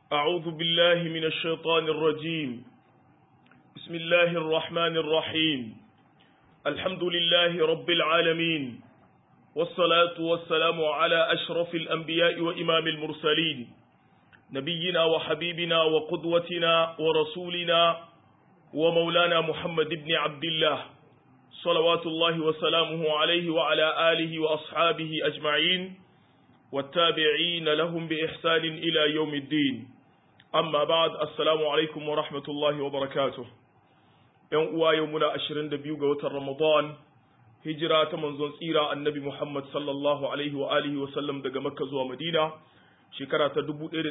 أعوذ بالله من الشيطان الرجيم بسم الله الرحمن الرحيم الحمد لله رب العالمين والصلاة والسلام على أشرف الأنبياء وإمام المرسلين نبينا وحبيبنا وقدوتنا ورسولنا ومولانا محمد بن عبد الله صلوات الله وسلامه عليه وعلى آله وأصحابه أجمعين والتابعين لهم بإحسان إلى يوم الدين أما بعد السلام عليكم ورحمة الله وبركاته ‘Yan uwa yau muna ashirin da biyu ga watan Ramadan, hijira ta manzon tsira annabi Muhammad sallallahu Alaihi wa alihi wa sallam daga Makka zuwa Madina, shekara ta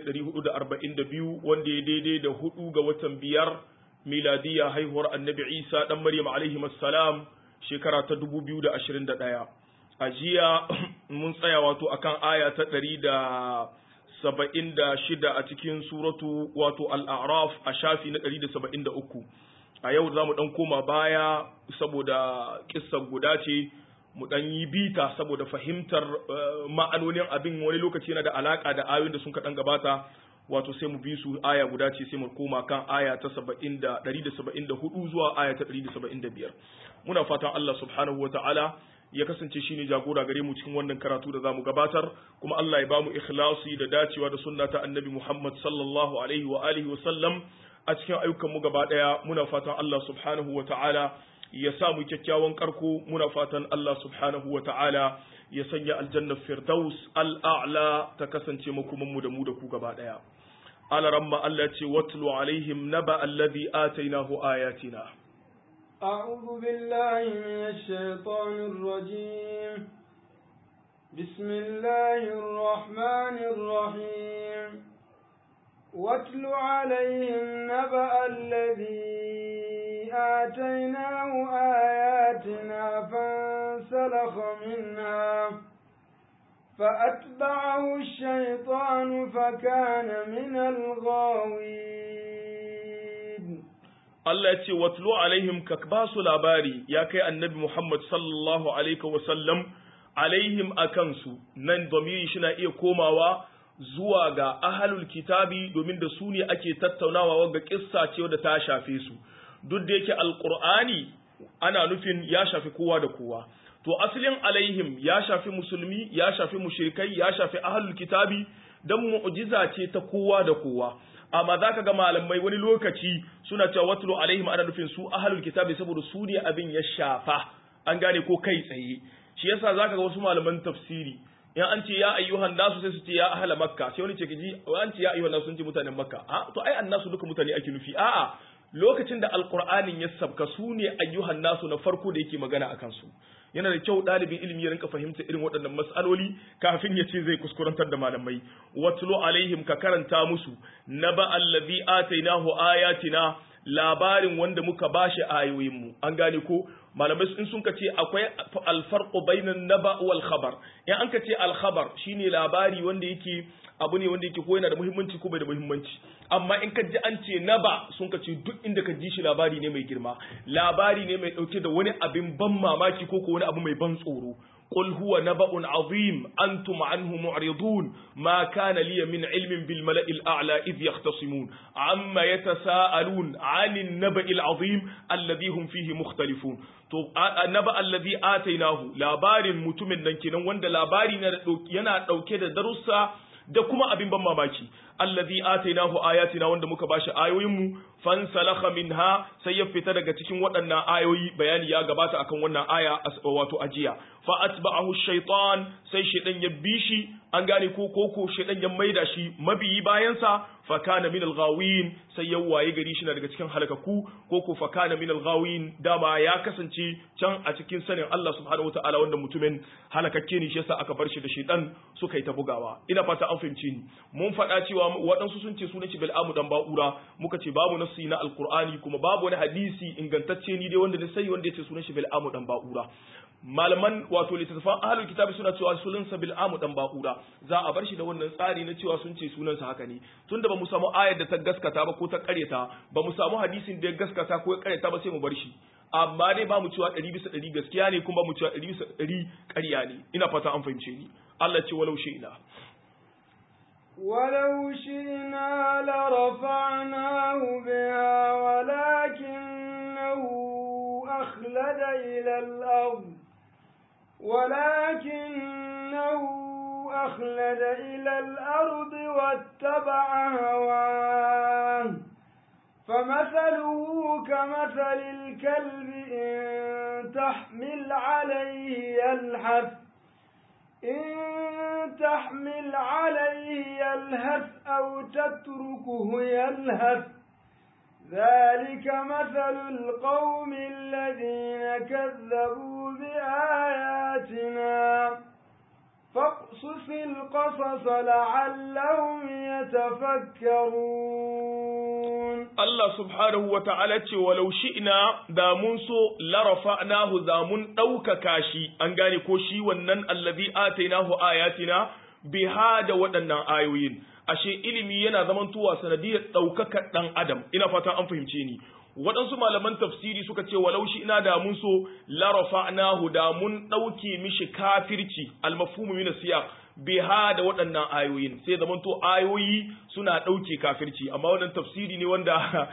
1442 wanda ya daidai da hudu ga watan biyar miladiya haihuwar annabi Isa ɗan Maryam alaihi salam shekara ta 2021. A jiya mun tsaya wato akan aya ta ɗari da saba'in da shida a cikin suratu wato al'araf a shafi na ɗari da saba'in da uku. A yau za mu ɗan koma baya saboda ƙissan guda ce mu ɗan yi bita saboda fahimtar ma'anonin abin wani lokaci yana da alaƙa da ayoyin da sun kaɗan gabata wato sai mu bi su aya guda ce sai mu koma kan aya ta saba'in da ɗari da saba'in da hudu zuwa aya ta ɗari da saba'in da biyar. Muna fatan Allah subhanahu wa ta'ala ya kasance shine jagora gare mu cikin wannan karatu da zamu gabatar kuma Allah ya bamu ikhlasi da dacewa da sunna ta Annabi Muhammad sallallahu alaihi wa alihi wa sallam a cikin ayyukan mu gaba daya muna fatan Allah subhanahu wa ta'ala ya sa mu kyakkyawan karko muna fatan Allah subhanahu wa ta'ala ya sanya aljanna firdaus al'a'la ta kasance makoman mu da mu da ku gaba daya alaramma Allah ce watlu alaihim naba alladhi atainahu ayatina أعوذ بالله من الشيطان الرجيم بسم الله الرحمن الرحيم واتل عليهم نبأ الذي آتيناه آياتنا فانسلخ منها فأتبعه الشيطان فكان من الغاوين Allah ya ce watlu alaihim ka ba su labari ya kai annabi Muhammad sallallahu alaihi wasallam alaihim a kansu nan domiri shi na iya komawa zuwa ga ahalul kitabi domin da su ne ake tattaunawa wanga kissa ce da ta shafe su duk da yake alqur'ani ana nufin ya shafi kowa da kowa to asalin alaihim ya shafi musulmi ya shafi mushrikai ya shafi ahalul kitabi dan mu'jiza ce ta kowa da kowa amma za ka ga malamai wani lokaci suna cewa watulu alaihim ana nufin su ahalul kitabi saboda su ne abin ya shafa an gane ko kai tsaye shi yasa za ka ga wasu malaman tafsiri in an ce ya ayyuhan nasu sai su ce ya ahala makka sai wani ce kaji an ce ya ayyuhan nasu sun ce mutanen makka a to ai annasu duka mutane ake nufi a'a lokacin da alqur'anin ya sabka su ne ayyuhan nasu na farko da yake magana akan su yana da kyau ɗalibin ilimi ya rinka fahimta irin waɗannan mas'aloli kafin ya ce zai kuskurantar da malamai watlu alaihim ka karanta musu naba allazi atainahu ayatina labarin wanda muka bashi ayoyinmu an gane ko malamai in sun ce akwai alfarqu bainan naba wal khabar in an ka ce al khabar shine labari wanda yake abu ne wanda yake ko yana da muhimmanci ko bai da muhimmanci amma in ka ji an ce naba sun ka ce duk inda ka ji shi labari ne mai girma labari ne mai dauke da wani abin ban mamaki ko ko wani abu mai ban tsoro قل هو نبأ عظيم أنتم عنه معرضون ما كان لي من علم بالملأ الأعلى إذ يختصمون عما يتساءلون عن النبأ العظيم الذي هم فيه مختلفون نبأ الذي آتيناه labarin mutumin nan kenan wanda labari yana dauke da darussa da kuma abin ban mamaki allazi atainahu ayatina wanda muka bashi ayoyinmu fansalakha minha sai ya fita daga cikin waɗannan ayoyi bayani ya gabata akan wannan aya wato ajiya fa atba'ahu shaytan sai shaydan ya bi shi an gane ko koko shaydan ya maida shi mabiyi bayansa fa kana min al-ghawin sai ya waye gari shi na daga cikin halakaku koko fa kana min al-ghawin dama ya kasance can a cikin sanin Allah subhanahu wataala wanda mutumin halakakke ne shi yasa aka bar shi da shaydan suka yi ta bugawa ina fata an fahimci ni mun faɗa cewa waɗansu sun ce sunan shi bil'amu dan ba'ura muka ce babu nassi na alqur'ani kuma babu wani hadisi ingantacce ni dai wanda na sai wanda yace sunan shi bil'amu dan ba'ura malaman wato littattafan ahlul kitabi suna cewa sunansa bil'amu dan ba'ura za a bar shi da wannan tsari na cewa sun ce sunansa haka ne tunda ba mu samu ayar da ta gaskata ba ko ta karyata ba mu samu hadisin da ya gaskata ko ya karyata ba sai mu bar shi amma dai ba mu cewa ɗari bisa ɗari gaskiya ne kuma ba mu cewa ɗari bisa ɗari ƙarya ne ina fata an fahimce ni Allah ce walau shi ina ولو شئنا لرفعناه بها ولكنه أخلد إلى الأرض ولكنه أخلد إلى الأرض واتبع هواه فمثله كمثل الكلب إن تحمل عليه يلهث إن تحمل عليه يلهث أو تتركه يلهث ذلك مثل القوم الذين كذبوا بآياتنا فاقصص القصص لعلهم يتفكرون Allah subhanahu wa ta'ala ce walau shi'na da mun so larafa'nahu za mun ɗaukaka shi an gane ko shi wannan allazi atainahu ayatina biha da waɗannan ayoyin ashe ilimi yana zamantowa sanadiyar ɗaukaka ɗan adam ina fata an fahimce ni waɗansu malaman tafsiri suka ce walau shi ina da mun so larafa'nahu da mun ɗauke mishi kafirci almafhumu min siyaq biha da waɗannan ayoyin sai zaman to ayoyi suna ɗauke kafirci amma wannan tafsiri ne wanda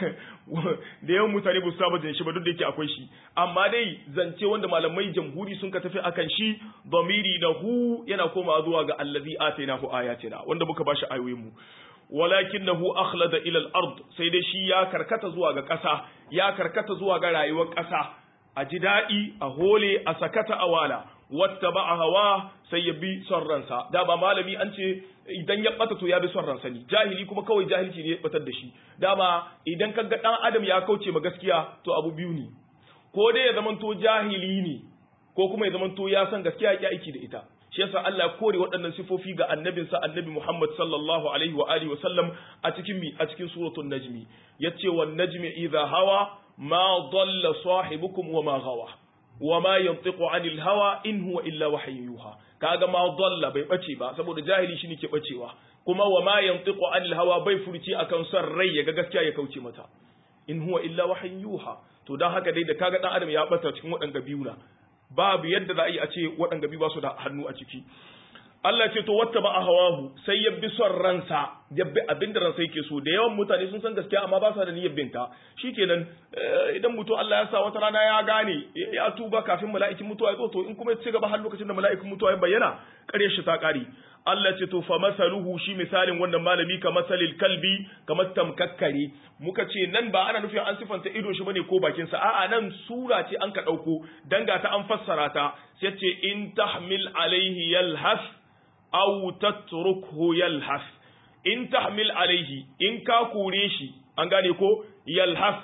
da yawan mutane ba su saba jin shi ba duk da yake akwai shi amma dai zance wanda malamai jamhuri sun ka tafi akan shi domiri na hu yana koma zuwa ga allazi atainahu ayatina wanda muka bashi ayoyin mu walakinahu akhlada ila al-ard sai dai shi ya karkata zuwa ga ƙasa ya karkata zuwa ga rayuwar ƙasa a ji daɗi a hole a sakata a wala wata ba a hawa sai ya bi son ransa da ba malami an ce idan ya bata to ya bi son ransa ne jahili kuma kawai jahilci ne ya batar da shi dama idan kaga dan adam ya kauce ma gaskiya to abu biyu ne ko dai ya zamanto jahili ne ko kuma ya zamanto ya san gaskiya ya aiki da ita shi yasa Allah ya kore waɗannan sifofi ga annabinsa annabi Muhammad sallallahu alaihi wa alihi wa sallam a cikin mi a cikin suratul najmi yace wan najmi idha hawa ma dalla sahibukum wa ma gawa wa ma yantiqu anil hawa in huwa illa wahyun yuha kaga ma dalla bai bace ba saboda jahili shine ke bacewa kuma wa ma yantiqu anil hawa bai furci akan son rai ya ga gaskiya ya kauce mata in huwa illa wahyun yuha to dan haka dai da kaga dan adam ya bata cikin waɗanga biyu na babu yadda za a yi a ce waɗanga biyu ba su da hannu a ciki Allah ce to wata ba a hawahu sai ya bi son ransa ya bi abin da ransa yake so da yawan mutane sun san gaskiya amma ba sa da niyyar binta shikenan idan mutum Allah ya sa wata rana ya gane ya tuba kafin mala'ikin mutuwa ya zo to in kuma ya ci gaba har lokacin da mala'ikin mutuwa ya bayyana kare shi ta kare Allah ce to fa masaluhu shi misalin wannan malami ka masalil kalbi kamar tamkakkare muka ce nan ba ana nufin an sifanta idon shi bane ko bakin sa a'a nan sura ce an ka dauko danga ta an fassara ta sai ce in tahmil alaihi yalhas aw tatrukhu yalhas in tahmil alaihi in ka kore shi an gane ko yalhas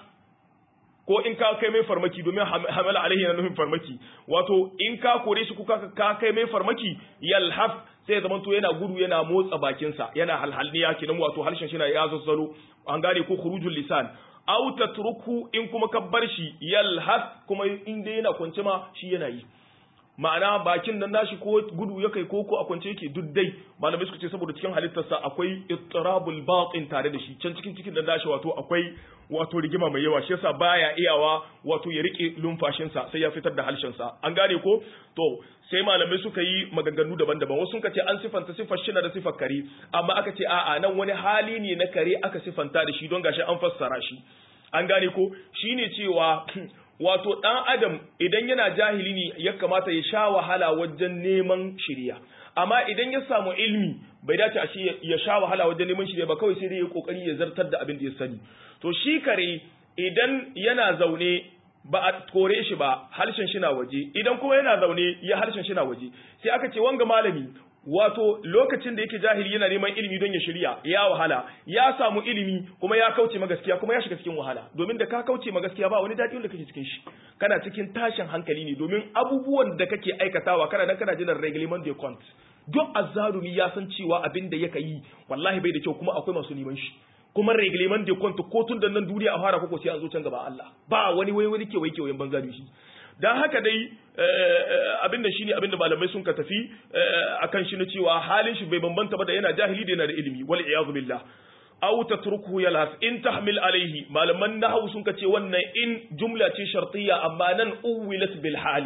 ko in ka kai mai farmaki domin hamala alaihi na nufin farmaki wato in ka kore shi kuka ka kai mai farmaki yalhas sai zaman to yana gudu yana motsa bakinsa yana halhalniya kenan wato harshen shi na ya zazzalo an gane ko khurujul lisan aw tatruku in kuma ka bar shi yalhas kuma in dai yana kwance ma shi yana yi ma'ana bakin nan nashi ko gudu ya kai koko a kwance yake duk dai malamai suka ce saboda cikin halittarsa akwai ittirabul batin tare da shi can cikin cikin nan nashi wato akwai wato rigima mai yawa shi yasa baya iyawa wato ya rike lumfashinsa sai ya fitar da halshensa an gane ko to sai malamai suka yi maganganu daban-daban wasu suka ce an sifanta sifar shi da sifar kare amma aka ce a'a nan wani hali ne na kare aka sifanta da shi don gashi an fassara shi an gane ko shine cewa wato ɗan adam idan yana jahili ne ya kamata ya sha wahala wajen neman shirya amma idan ya samu ilmi bai dace a shi ya sha wahala wajen neman shirya ba kawai sai dai ya kokari ya zartar da abin da ya sani to shi kare idan yana zaune ba a kore shi ba harshen shi na waje idan kuma yana zaune ya harshen shi na waje sai aka ce wanga malami wato lokacin da yake jahili yana neman ilimi don ya shirya ya wahala ya samu ilimi kuma ya kauce ma gaskiya kuma ya shiga cikin wahala domin da ka kauce ma gaskiya ba wani daɗi wanda kake cikin shi kana cikin tashin hankali ne domin abubuwan da kake aikatawa kana nan kana jiran reglement de compte duk azzalumi ya san cewa abin da yake yi wallahi bai da kyau kuma akwai masu neman shi kuma reglement de compte ko tun da nan duniya a fara koko sai an zo can gaba Allah ba wani wai wani kewaye kewayen banza da shi dan haka dai abinda shine abinda malamai sun ka tafi akan shi na cewa halin shi bai bambanta ba da yana jahili da yana da ilimi wal iyaz billah aw tatrukuhu yalhas in tahmil alayhi malaman nahwu sun ka ce wannan in jumla ce shartiyya amma nan uwilat bil hali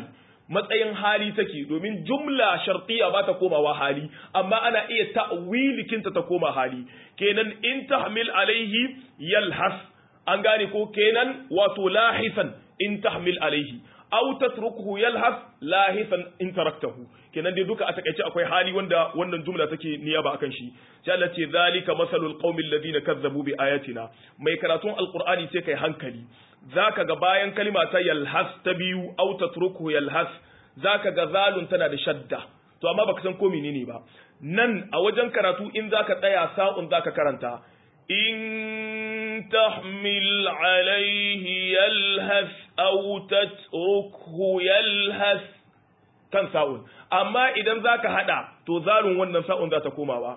matsayin hali take domin jumla shartiya ba ta komawa hali amma ana iya ta'wilikinta ta koma hali kenan in tahmil alaihi yalhas an gane ko kenan wato lahisan in tahmil alaihi aw tatrukuhu yalhas lahisan in taraktahu kenan dai duka a takaice akwai hali wanda wannan jumla take niyaba akan shi sai Allah ce zalika masalul qaumil ladina kazzabu bi ayatina mai karatun alqur'ani sai kai hankali zaka ga bayan kalima ta yalhas ta biyu aw tatrukuhu yalhas zaka ga zalun tana da shadda to amma baka san ko menene ba nan a wajen karatu in zaka tsaya sa'un zaka karanta in tahmil alaihi yalhas aw tatrukuhu yalhas kan sa'un amma idan zaka hada to zalun wannan sa'un za ta komawa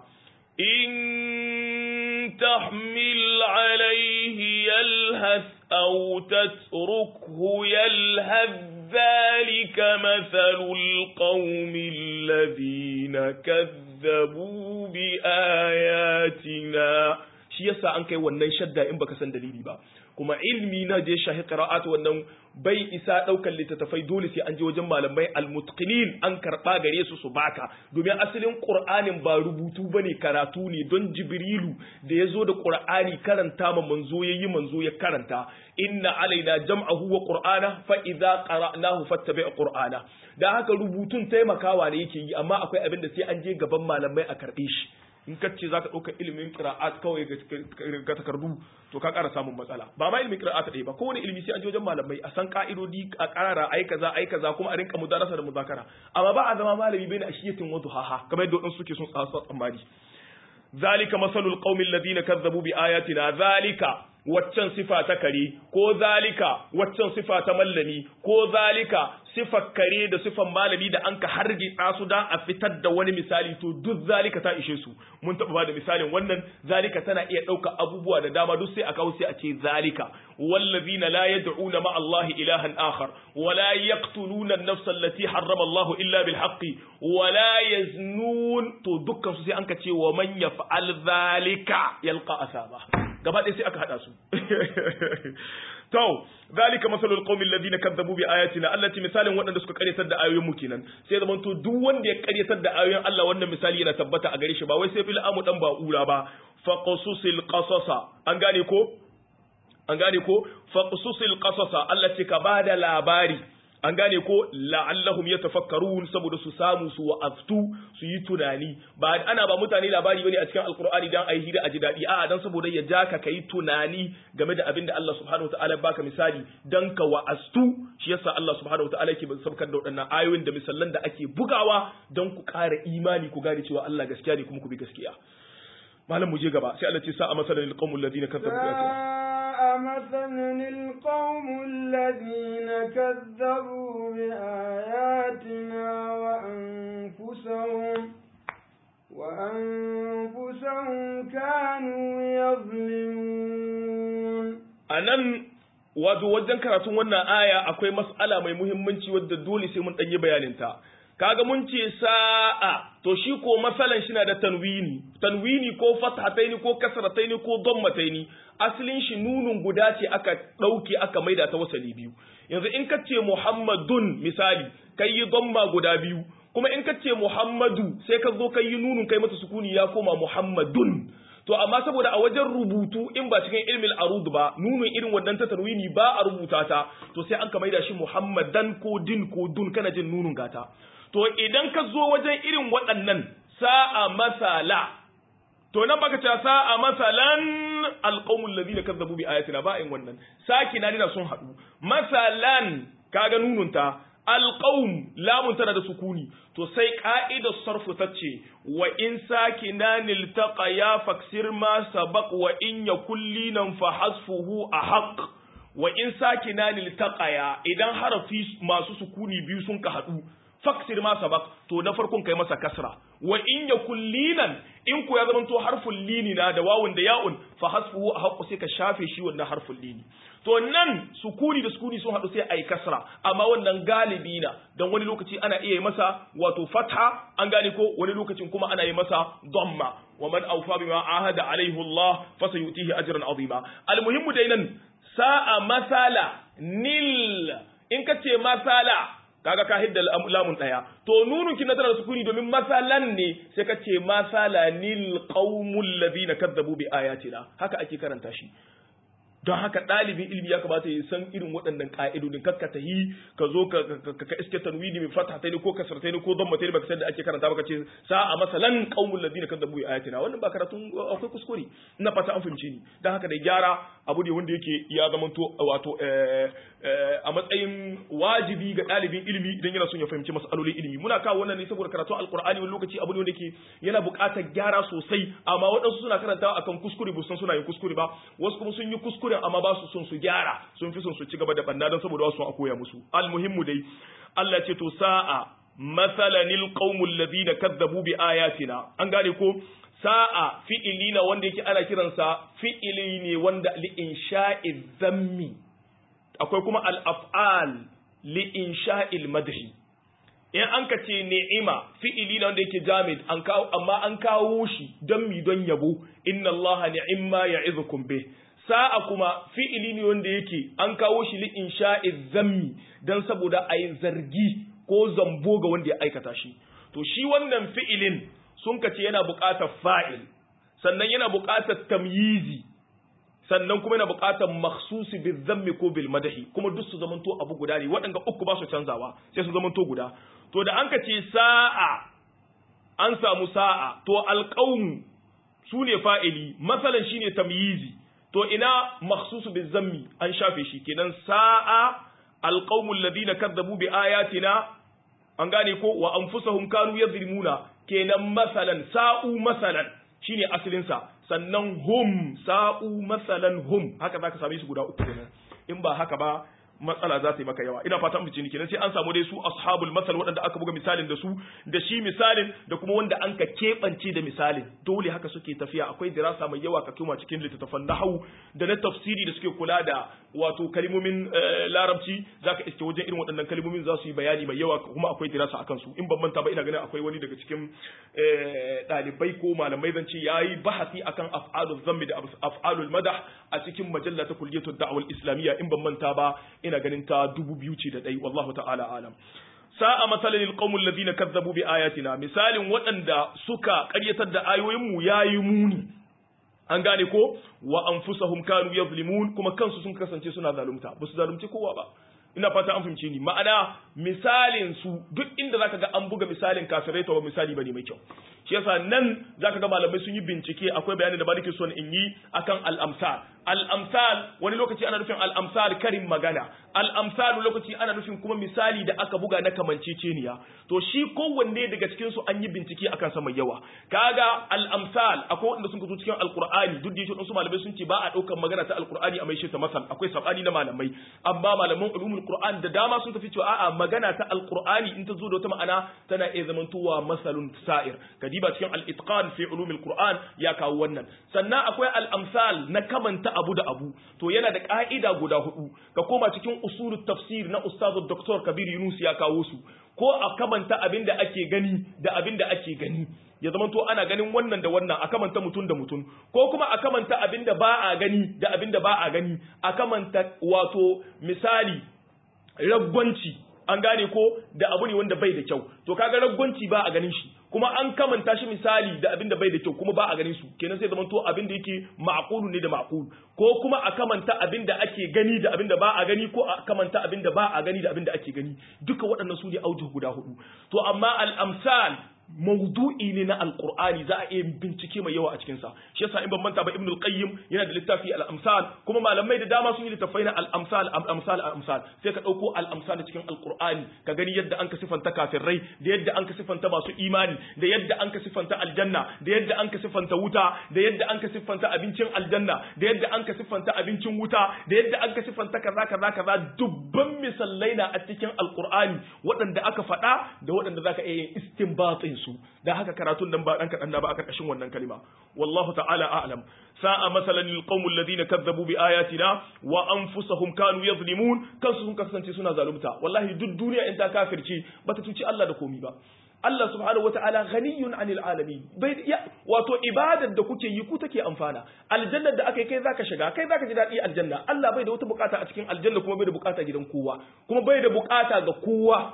in tahmil alaihi yalhas aw tatrukhu yalhas ذلك مثل القوم الذين كذبوا بآياتنا shi yasa an kai wannan shadda in baka san dalili ba kuma ilmi na je shahi qira'at wannan bai isa daukan littattafai dole sai an je wajen malamai almutqinin an karba gare su su baka domin asalin qur'anin ba rubutu bane karatu ne don jibrilu da yazo da qur'ani karanta ma manzo yayi manzo ya karanta inna alaina jam'ahu wa qur'ana fa idza qara'nahu fattabi' qur'ana da haka rubutun taimakawa ne yake yi amma akwai abin da sai an je gaban malamai a karbe shi in ka ce za ka ɗauka ilimin ƙira'at kawai ga takardu to ka ƙara samun matsala ba ma ilimin ƙira'at ɗaya ba kowane ilimi sai an je wajen malamai a san ƙa'idodi a ƙara ai kaza ai kaza kuma a rinka mudarasa da muzakara amma ba a zama malami bai na ashiyatin wa duhaha kamar yadda waɗansu suke sun tsasa tsammani zalika masalul qaumil ladina kazzabu bi ayatina zalika waccan sifa ta kare ko zalika waccan sifa ta mallami ko zalika sifar kare da sifan malami da an ka hargitsa su dan a fitar da wani misali to duk zalika ta ishe su mun taɓa bada misalin wannan zalika tana iya ɗauka abubuwa da dama duk sai a kawo sai a ce zalika wallazina la yad'una ma Allah ilahan akhar wa la yaqtuluna an-nafsa allati harrama Allah illa bil haqqi wa la yaznun to dukkan su sai an ka ce wa man yaf'al zalika yalqa asaba gaba ɗaya sai aka haɗa su to zalika masalul qaumil ladina kazzabu bi ayatina allati misalin waɗanda suka karyatar da ayoyin mu kenan sai zaman to duk wanda ya karyatar da ayoyin Allah wannan misali yana tabbata a gare shi ba wai sai fil amu dan ba'ura ba faqsusil qasasa an gane ko an gane ko faqsusil qasasa Allah ce ka bada labari an gane ko la'allahum yatafakkarun saboda su samu su wa'aztu su yi tunani ba ana ba mutane labari bane a cikin alqur'ani dan ayi hira a ji dadi a'a dan saboda ya ja ka kai tunani game da abin da Allah subhanahu wataala baka misali dan ka wa'aztu shi yasa Allah subhanahu wataala yake sabkar da waɗannan ayoyin da misallan da ake bugawa dan ku ƙara imani ku gane cewa Allah gaskiya ne kuma ku bi gaskiya malam mu je gaba sai Allah ce sa'a masalan lil qaumil ladina kazzabu bi مثلا القوم الذين كذبوا بآياتنا وأنفسهم وأنفسهم كانوا يظلمون anan wato wajen karatun wannan aya akwai mas'ala mai muhimmanci wadda dole sai mun ɗanyi bayaninta kaga mun ce sa'a to shi ko masalan shi na da tanwini tanwini ko fathataini ko kasrataini ko dammataini asalin shi nunun guda ce aka ɗauke aka maida ta wasali biyu yanzu in ka ce muhammadun misali kai yi damma guda biyu kuma in ka ce muhammadu sai ka zo kai yi nunun kai mata sukuni ya koma muhammadun to amma saboda a wajen rubutu in ba cikin ilmin arud ba nunun irin wannan ta tanwini ba a rubuta ta to sai an ka maida shi muhammadan ko din ko dun kana jin nunun gata to idan ka zo wajen irin waɗannan sa'a masala to nan baka ce sa'a masalan alqaumul ladina kazzabu bi ayatina ba in wannan sakina dina sun haɗu masalan kaga nununta alqaum lamun tana da sukuni to sai ka'idar sarfu tace wa in sakinan iltaqa ya faksir ma sabaq wa in yakul linan fa hasfuhu ahaq wa in sakinan iltaqa idan harafi masu sukuni biyu sun ka haɗu faksir ma sabaq to na farkon kai masa kasra wa in yakul linan in ku ya zamanto harful lini na da wawun da ya'un fa hasfuhu ahqqu sai ka shafe shi wannan harful lini to nan sukuni da sukuni sun hadu sai ayi kasra amma wannan galibi na dan wani lokaci ana iya yi masa wato fatha an gane ko wani lokacin kuma ana yi masa dhamma wa man awfa bima ahada alaihi Allah fa sayutihi ajran azima almuhimmu dai nan sa'a masala nil in ka ce masala kaga ka hidda lamun daya to nunun kin tana da sukuni domin masalan ne sai ka ce masalanil qaumul ladina kadzabu bi ayatina haka ake karanta shi don haka ɗalibin ilimi ya kamata ya san irin waɗannan ƙa'idodin kakka ta yi ka zo ka ka iske tanwini mai fata ta ne ko kasar ta ne ko don mata ne baka san da ake karanta baka ce sa'a masalan qaumul ladina kadzabu bi ayatina wannan ba karatun akwai kuskure ina fata an fahimce ni don haka da gyara abu ne wanda yake ya zamanto wato a matsayin wajibi ga ɗalibin ilimi idan yana son ya fahimci mas'alolin ilimi muna kawo wannan ne saboda karatun alqur'ani wani lokaci abu ne wanda yake yana buƙatar gyara sosai amma waɗansu suna karantawa akan kuskure ba san suna yin kuskure ba wasu kuma sun yi kuskure amma ba su son su gyara sun fi son su ci gaba da banna don saboda wasu a koya musu almuhimmu dai Allah ce to sa'a masalanil qaumul ladina kazzabu bi ayatina an gane ko sa'a fi'ili na wanda yake ana kiransa fi'ili ne wanda li insha'i zammi akwai kuma al af'al li insha'il madhi in an ka ce ni'ima fi'ili na wanda yake jamid an kawo amma an kawo shi don mi don yabo inna allaha ni'imma ya'izukum bih sa'a kuma fi'ili ne wanda yake an kawo shi li insha'i zammi dan saboda a yi zargi ko zambo ga wanda ya aikata shi to shi wannan fi'ilin sun kace yana buƙatar fa'il sannan yana buƙatar tamyizi sannan kuma yana buƙatar makhsusi bil zammi ko bil madahi kuma duk su zamanto abu guda ne waɗanda uku ba su canzawa sai su zamanto guda to da an kace sa'a an samu sa'a to alqawm su ne fa'ili masalan shine tamyizi to ina makhsusu bil zammi an shafe shi kenan sa'a alqawmul ladina kadzabu bi ayatina an gane ko wa anfusahum kanu yadhlimuna kenan masalan sa'u masalan shine asalin sa sannan hum sa'u masalan hum haka zaka same su guda uku kenan in ba haka ba matsala za ta yi maka yawa ina fata mu ne kenan sai an samu dai su ashabul masal waɗanda aka buga misalin da su da shi misalin da kuma wanda an ka keɓance da misalin dole haka suke tafiya akwai dirasa mai yawa ka tuma cikin littattafan nahwu da na tafsiri da suke kula da wato kalmomin larabci zaka iske wajen irin waɗannan kalmomin za su yi bayani mai yawa kuma akwai dirasa akan su in ban manta ba ina ganin akwai wani daga cikin ɗalibai ko malamai zan ce yayi bahasi akan af'alul zammi da af'alul madah a cikin majalla ta kulliyatud da'wal islamiyya in ban manta ba ina ganin ta dubu biyu ce da ɗai wallahu ta'ala alam sa'a masalin alqawmul ladina kazzabu bi ayatina misalin waɗanda suka ƙaryatar da ayoyin mu yayi muni an gane ko wa anfusahum kanu yazlimun kuma kansu sun kasance suna zalunta ba su zalunci kowa ba ina fata an fahimce ni ma'ana misalin su duk inda zaka ga an buga misalin kafirai to ba misali bane mai kyau shi yasa nan zaka ga malamai sun yi bincike akwai bayanin da ba nake son in yi akan al-amsal al-amsal wani lokaci ana nufin al-amsal karin magana al-amsal lokaci ana nufin kuma misali da aka buga na kamanceceniya to shi kowanne daga cikin su an yi bincike akan sa mai yawa kaga al-amsal akwai wanda sun zo cikin al-qur'ani duk da yake su malamai sun ce ba a daukar magana ta al-qur'ani a mai shi ta masal akwai sabani na malamai amma malaman ulumul qur'an da dama sun tafi cewa a'a magana ta al-qur'ani in ta zo da wata ma'ana tana iya zamantowa masalun sa'ir kadiba cikin al-itqan fi ulumil qur'an ya kawo wannan sannan akwai al-amsal na kamanta abu da abu to yana da ka'ida guda hudu ka koma cikin usulut tafsir na ustazu dr kabir yunus ya kawo su ko a kamanta abin da ake gani da abin da ake gani ya zama to ana ganin wannan da wannan a kamanta mutum da mutum ko kuma a kamanta abin da ba a gani da abin da ba a gani a kamanta wato misali ragwanci an gane ko da abu ne wanda bai da kyau to kaga ragwanci ba a ganin shi kuma an kamanta shi misali da abin da bai da kyau kuma ba a ganin su kenan sai zaman to abin da yake ma'qulu ne da ma'qul ko kuma a kamanta abin da ake gani da abin da ba a gani ko a kamanta abin da ba a gani da abin da ake gani duka waɗannan su ne aujuh guda hudu to amma al-amsal mawdu'i ne na alqur'ani za a iya bincike mai yawa a cikin sa shi yasa in ban manta ba ibn al-qayyim yana da littafi al-amsal kuma malamai da dama sun yi littafai na al-amsal al-amsal al-amsal sai ka dauko al-amsal cikin alqur'ani ka gani yadda an ka sifanta kafirai da yadda an ka sifanta masu imani da yadda an ka sifanta aljanna da yadda an ka sifanta wuta da yadda an ka sifanta abincin aljanna da yadda an ka sifanta abincin wuta da yadda an ka sifanta kaza kaza kaza dubban misallai na a cikin alqur'ani waɗanda aka faɗa da waɗanda zaka iya yin istinbatin su da haka karatun nan ba dan kadan na ba a karkashin wannan kalima wallahu ta'ala a'lam sa'a masalan lil qaumil ladina kazzabu bi ayatina wa anfusahum kanu yadhlimun kansu sun kasance suna zalunta wallahi duk duniya in ta kafirce bata tuci Allah da komi ba Allah subhanahu wata'ala ghaniyun anil alamin bai ya wato ibadar da kuke yi ku take amfana aljannar da aka kai zaka shiga kai zaka ji dadi aljanna Allah bai da wata bukata a cikin aljanna kuma bai da bukata gidan kowa kuma bai da bukata ga kowa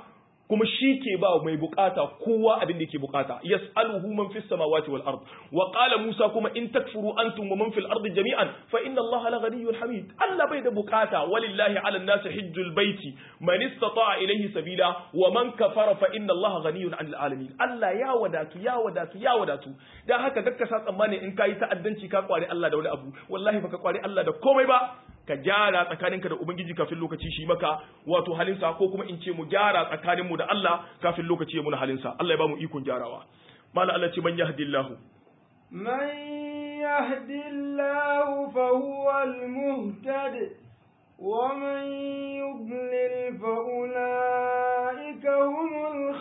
kuma shi ke ba mai bukata kowa abin da yake bukata yas'aluhu man fis samawati wal ard wa qala musa kuma in takfuru antum wa man fil ard jami'an fa inna allaha la ghaniyyun hamid Allah bai da bukata walillahi 'ala an-nas hajjul baiti man istata'a ilayhi sabila wa man kafara fa inna allaha ghaniyyun 'anil alamin Allah ya wadatu ya wadatu ya wadatu dan haka dakka sa tsammani in kai ta'addanci ka kware Allah da wani abu wallahi baka kware Allah da komai ba ka gyara tsakaninka da ubangiji kafin lokaci shi maka wato halinsa ko kuma in ce mu gyara tsakaninmu da Allah kafin lokaci ya muna halinsa Allah ya ba mu ikon gyarawa mala Allah ce man yahdillahu man yahdillahu fa huwa al-muhtad wa man yudlil fa ulaika humul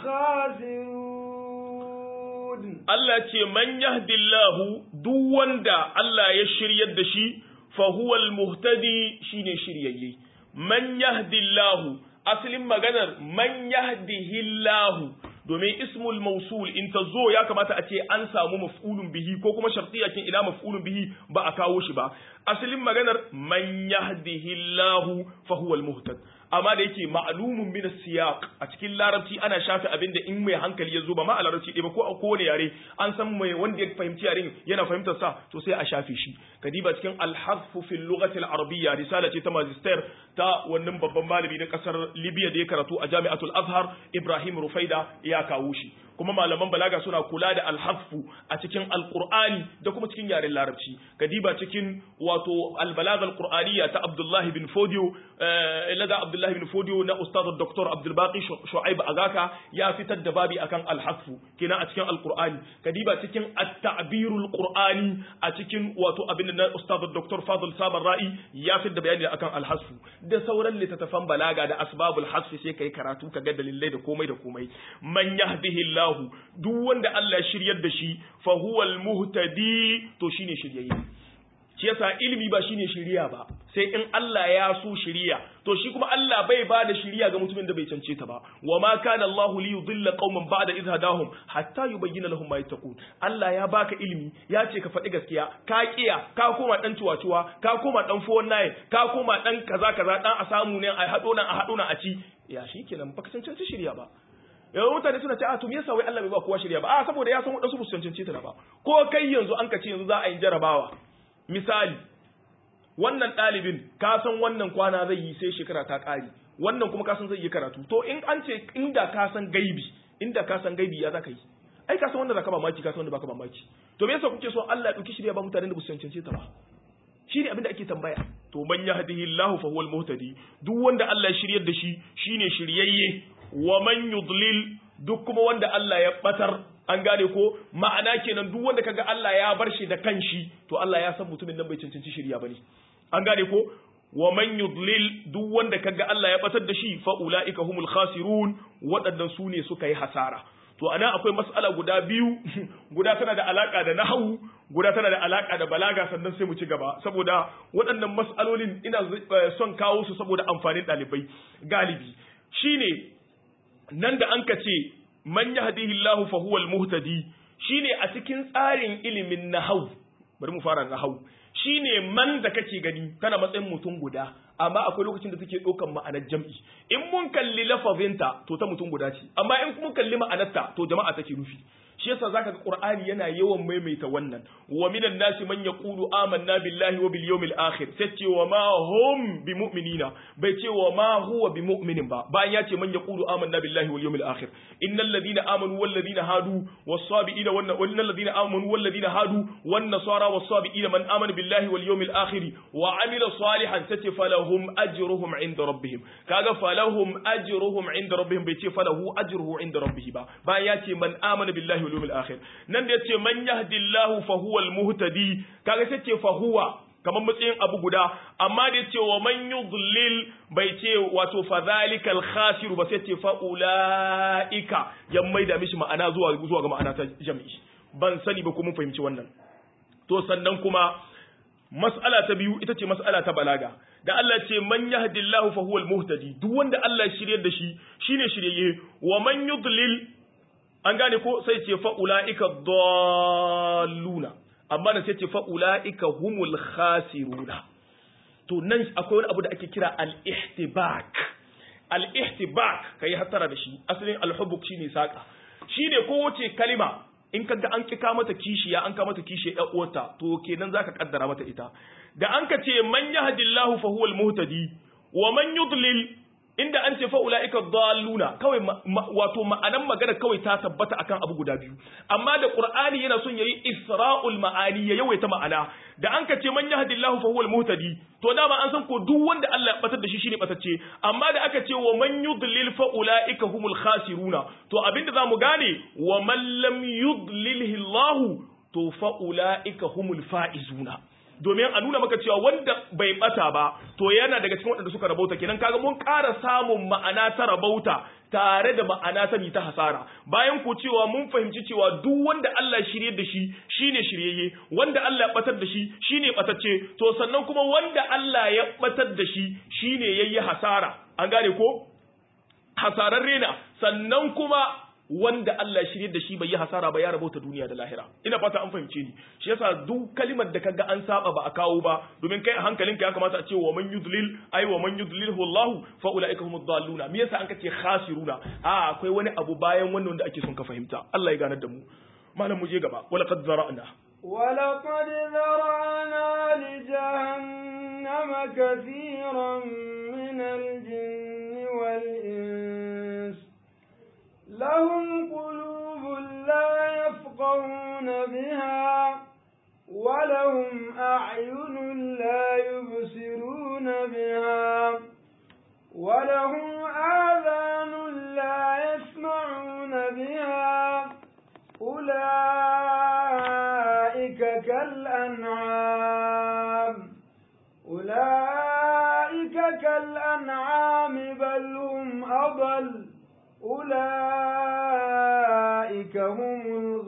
khasirun Allah ce man yahdillahu duk wanda Allah ya shiryar da shi fahuwal muhtadi shine shiryayye man yahdillahu asalin maganar man yahdihillahu domin ismul mausul in ta zo ya kamata a ce an samu maf'ulun bihi ko kuma shartiyakin ila maf'ulun bihi ba a kawo shi ba asalin maganar man yahdihillahu fahuwal muhtad amma da yake ma'lumun min siyaq a cikin larabci ana shafe abin da in mai hankali ya zo ba ma a larabci ɗaya ba ko a kowane yare an san mai wanda ya fahimci yaren yana fahimtar sa to sai a shafe shi kadiba cikin al-harfu fil lughati al-arabiyya risala ce ta magister ta wannan babban malami na kasar Libya da ya karatu a Jami'atul Azhar Ibrahim Rufaida ya kawo shi kuma malaman balaga suna kula da alhaffu a cikin alqur'ani da kuma cikin yaren larabci kadiba cikin wato albalaga alqur'aniyya ta Abdullah bin Fodio lada Abdullah bin Fodio na ustad Dr. Abdul Baqi Shu'aib Agaka ya fitar da babi akan alhaffu kina a cikin alqur'ani kadiba cikin at-ta'birul qur'ani a cikin wato abin da ustad Dr. Fadl Sabar Ra'i ya fitar da bayani akan alhasfu da sauran littattafan balaga da asbabul hasfi sai kai karatu ka ga dalilai da komai da komai man yahdihillahu Allah duk wanda Allah shiryar da shi fa huwal muhtadi to shine shiryayye shi yasa ilimi ba shine shiriya ba sai in Allah ya so shiriya to shi kuma Allah bai ba da shiriya ga mutumin da bai cance ta ba wa ma kana Allah li yudilla qauman ba'da idh hadahum hatta yubayyana lahum ma yattaqun Allah ya baka ilimi ya ce ka faɗi gaskiya ka kiya ka koma dan tuwatuwa ka koma dan fowon naye ka koma dan kaza kaza dan a samu ne a hado nan a hado nan a ci ya shikenan baka cancanta shiriya ba yawan mutane suna ce a to me yasa wai Allah bai ba kowa shirya ba a saboda ya san wadansu ba su cancanci ta ba ko kai yanzu an ka ce yanzu za a yi jarabawa misali wannan ɗalibin ka san wannan kwana zai yi sai shekara ta ƙare wannan kuma ka san zai yi karatu to in an ce inda ka san gaibi inda ka san gaibi ya za ka yi ai ka san wanda zaka ba maki ka san wanda baka ba maki to me yasa kuke so Allah ya dauki shirya ba mutanen da ba su cancanci ta ba shi ne abin da ake tambaya to man yahdihillahu fa huwal muhtadi duk wanda Allah ya shiryar da shi shine shiryayye wa man yudlil duk kuma wanda Allah ya batar an gane ko ma'ana kenan duk wanda kaga Allah ya bar shi da kanshi to Allah ya san mutumin nan bai cancanci shirya bane an gane ko wa man yudlil duk wanda kaga Allah ya batar da shi fa ulaika humul khasirun waɗannan su ne suka yi hasara to ana akwai mas'ala guda biyu guda tana da alaka da nahwu guda tana da alaka da balaga sannan sai mu ci gaba saboda waɗannan mas'alolin ina son kawo su saboda amfanin ɗalibai galibi shine nan da an ka ce man yahdihillahu fa huwal muhtadi shine a cikin tsarin ilimin nahwu bari mu fara nahwu shine man da kake gani kana matsayin mutum guda amma akwai lokacin da take ɗaukan ma'anar jam'i in mun kalli lafazinta to ta mutum guda ce amma in mun kalli ma'anarta to jama'a take nufi shi yasa zaka ga qur'ani yana yawan maimaita wannan wa minan nasi man yaqulu amanna billahi wa bil yawmil akhir sai ce wa ma hum bimu'minina bai ce wa ma huwa bimu'minin ba bayan ya ce man yaqulu amanna billahi wal yawmil akhir innal ladina amanu wal ladina hadu was sabiina wan innal ladina amanu wal ladina hadu wan nasara was sabiina man amana billahi wal yawmil akhir wa amila salihan sai ce falahum ajruhum inda rabbihim kaga falahum ajruhum inda rabbihim bai ce falahu ajruhu inda rabbih ba bayan ya ce man amana billahi wal yawmil akhir nan da yace man yahdillahu fa huwa al muhtadi kaga sai ce fa huwa kamar matsayin abu guda amma da yace wa man yudlil bai ce wato fa zalikal khasiru ba sai ce fa ulaika ya maida mishi ma'ana zuwa zuwa ga ma'ana ta jami'i ban sani ba ko mun fahimci wannan to sannan kuma mas'ala ta biyu ita ce mas'ala ta balaga da Allah ce man yahdillahu fa huwal muhtadi duk wanda Allah ya shiryar da shi shine shiryayye wa man yudlil an gane ko sai ce fa ulaika dalluna amma da sai ce fa ulaika humul khasiruna to nan akwai wani abu da ake kira al-ihtibak al-ihtibak kai hattara da shi asalin al-hubuk shine saka shine kowace kalima in ka ga an kika mata kishiya an ka mata kishiya ɗan uwarta to kenan zaka kaddara mata ita da an ka ce man yahdillahu fa huwal muhtadi wa man yudlil inda an ce fa ulaika dalluna kawai wato ma'anan magana kawai ta tabbata akan abu guda biyu amma da qur'ani yana son yayi isra'ul ma'ani ya yawaita ma'ana da an ka ce man yahdillahu fa huwal muhtadi to dama an san ko duk wanda Allah ya batar da shi shine batacce amma da aka ce wa man yudlil fa ulaika humul khasiruna to abinda zamu gane wa man lam yudlilhi Allah to fa ulaika humul faizuna domin a nuna maka cewa wanda bai bata ba to yana daga cikin waɗanda suka rabauta kenan kaga mun ƙara samun ma'ana ta rabauta tare da ma'ana ta ta hasara bayan ku cewa mun fahimci cewa duk wanda Allah shirye da shi shine shiryayye wanda Allah ya batar da shi shine batacce to sannan kuma wanda Allah ya batar da shi shine yayi hasara an gane ko hasarar rena sannan kuma wanda Allah shirye da shi bai yi hasara ba ya rabauta duniya da lahira ina fata an fahimce ni shi yasa duk kalimar da kaga an saba ba a kawo ba domin kai a hankalinka ya kamata a ce wa man yudlil ay wa man yudlilhu Allah fa ulaika humud dalluna me yasa an kace khasiruna a akwai wani abu bayan wannan wanda ake son ka fahimta Allah ya ganar da mu malam mu je gaba wala qad zara'na ولقد ذرأنا لجهنم كثيرا من الجن والإنس لهم قلوب لا يفقهون بها ولهم أعين لا يبصرون بها ولهم آذان لا يسمعون بها أولئك كالأنعام أولئك كالأنعام بل هم أضل أولئك هم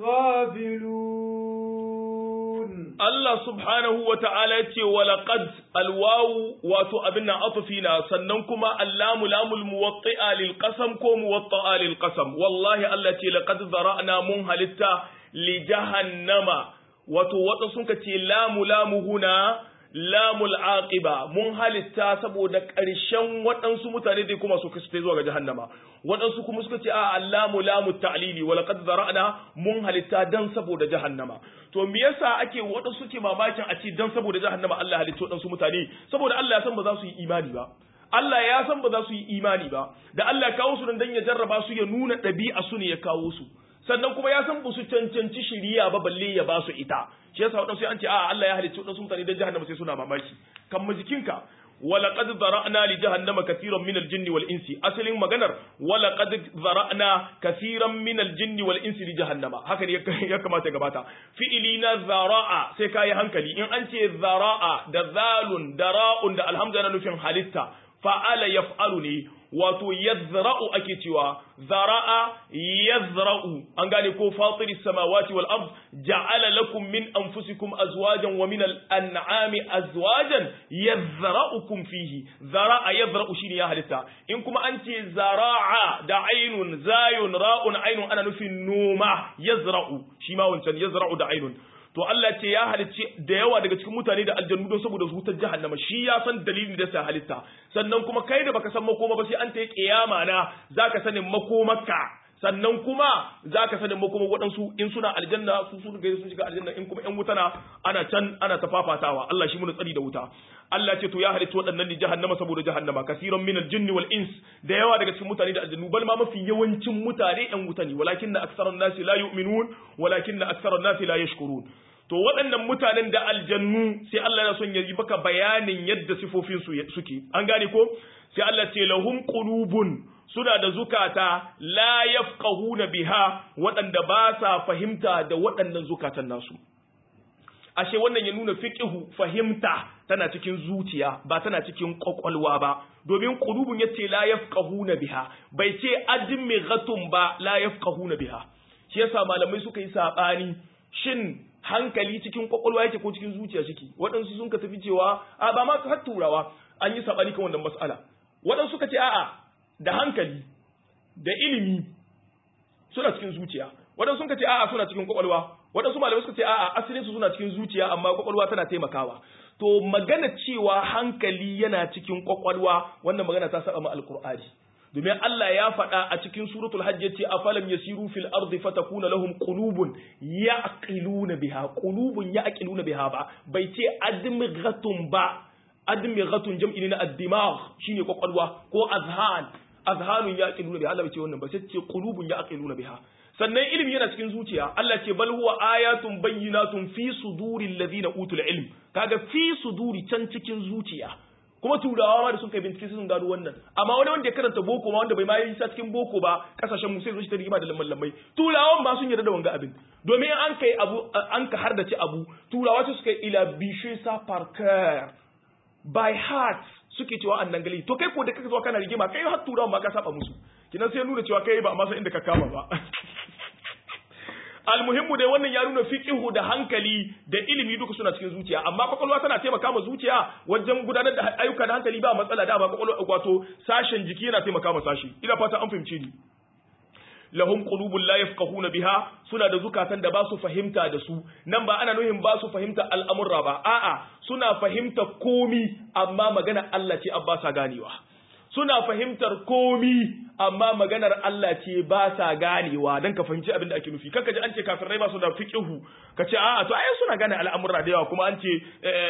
الغافلون Allah subhanahu wa ta'ala ya ce wa laqad alwawu wato abin nan atufina sannan kuma allamu lamul muwatti'a lil qasam ko muwatta'a lil qasam wallahi Allah ce laqad zara'na mun halitta li jahannama wato wata sun ka ce lamu lamu huna lamul aqiba mun halitta saboda ƙarshen waɗansu mutane dai kuma su kasance zuwa ga jahannama waɗansu kuma suka ce a lamu lamu ta'lili wa laqad zara'na mun halitta dan saboda jahannama to me yasa ake waɗansu ke mamakin a ce dan saboda jahannama Allah halitta waɗansu mutane saboda Allah ya san ba za su yi imani ba Allah ya san ba za su yi imani ba da Allah ya kawo su dan ya jarraba su ya nuna ɗabi'a su ne ya kawo su sannan kuma ya san ba su cancanci shiriya ba balle ya ba su ita shi yasa wadansu an ce a Allah ya halicci wadansu mutane dan jahannama sai suna mamaki kan majikinka ولقد ذرأنا لجهنم كثيرا من الجن والإنس أصل مغنر ولقد ذرأنا كثيرا من الجن والإنس لجهنم هكذا يكما تغباتا فإلينا ذراء سيكاي هنكلي إن أنت ذراء دذال دراء دا الحمد لله نفين حالتا فعل يفعلني wato yazra'u ake cewa zara'a yazra'u an gane ko fatiri samawati wal ard ja'ala lakum min anfusikum azwajan wa min al-an'ami azwajan yazra'ukum fihi zara'a yazra'u shine ya halitta in kuma an ce zara'a da ainun zayun ra'un ainun ana nufin noma yazra'u shi ma wancan yazra'u da ainun to Allah ce ya halicci da yawa daga cikin mutane da aljannu don saboda wutar jahannama shi ya san dalilin da sa halitta sannan kuma kai da baka san makoma ba sai an ta yi kiyama na zaka sanin makomarka sannan kuma zaka sanin makoma waɗansu in suna aljanna su su ga sun shiga aljanna in kuma ƴan wuta na ana can ana tafafatawa Allah shi muna tsari da wuta Allah ce to ya halicci waɗannan ni jahannama saboda jahannama kasiran minal jinni wal ins da yawa daga cikin mutane da aljannu bal ma mafi yawancin mutane ƴan wuta ne walakin na aksarun nasi la yu'minun walakin na aksarun nasi la yashkurun to waɗannan mutanen da aljannu sai Allah ya son ya yi baka bayanin yadda sifofin su suke an gane ko sai Allah ce lahum qulubun suna da zukata la yafqahuna biha waɗanda ba sa fahimta da waɗannan zukatan nasu ashe wannan ya nuna fiqhu fahimta tana cikin zuciya ba tana cikin kwakwalwa ba domin qulubun yace la yafqahuna biha bai ce admighatun ba la yafqahuna biha shi yasa malamai suka yi sabani shin hankali cikin kwakwalwa yake ko cikin zuciya ciki waɗansu sun ka tafi cewa a ba ma har turawa an yi sabani kan wannan mas'ala waɗansu suka ce a'a da hankali da ilimi suna cikin zuciya waɗansu sun ka ce a'a suna cikin kwakwalwa waɗansu malamai suka ce a'a asalin su suna cikin zuciya amma kwakwalwa tana taimakawa to magana cewa hankali yana cikin kwakwalwa wannan magana ta saba ma alqur'ani domin Allah ya faɗa a cikin suratul hajj yace afalam yasiru fil ardi fatakuna lahum qulubun yaqiluna biha qulubun yaqiluna biha ba bai ce admighatun ba admighatun jam'i ne na ad-dimagh shine kwakwalwa ko azhan azhanun yaqiluna biha Allah bai ce wannan ba sai ce qulubun yaqiluna biha sannan ilimi yana cikin zuciya Allah ce bal huwa ayatun bayyinatun fi suduril ladina utul ilm kaga fi suduri can cikin zuciya kuma turawa ma da sun kai bincike sun gano wannan amma wani wanda ya karanta boko ma wanda bai ma yi sa cikin boko ba kasashen mu sai zo shi ta rigima da lamman lammai turawan ba sun yarda da wanga abin domin an kai abu an ka hardace abu turawa su suka ila bishe sa par cœur by heart suke cewa annan gali to kai ko da kake zuwa kana rigima kai har turawan ma ka saba musu kinan sai nuna cewa kai ba amma san inda ka kama ba almuhimmu dai wannan ya nuna fiqihu da hankali da ilimi duka suna cikin zuciya amma kwakwalwa tana taimaka ma zuciya wajen gudanar da ayyuka da hankali ba matsala da ba kwakwalwa wato sashen jiki yana taimaka ma sashi ina fata an fahimce ni lahum qulubun la yafqahuna biha suna da zukatan da ba su fahimta da su nan ba ana nuhin ba su fahimta al'amurra ba a'a suna fahimta komi amma magana Allah ce abba sa ganewa suna fahimtar komi amma maganar Allah ce ba sa ganewa dan ka fahimci abin da ake nufi kanka ji an ce kafirai ba su da fiqihu ka ce a'a to ai suna gane al'amurra da yawa kuma an ce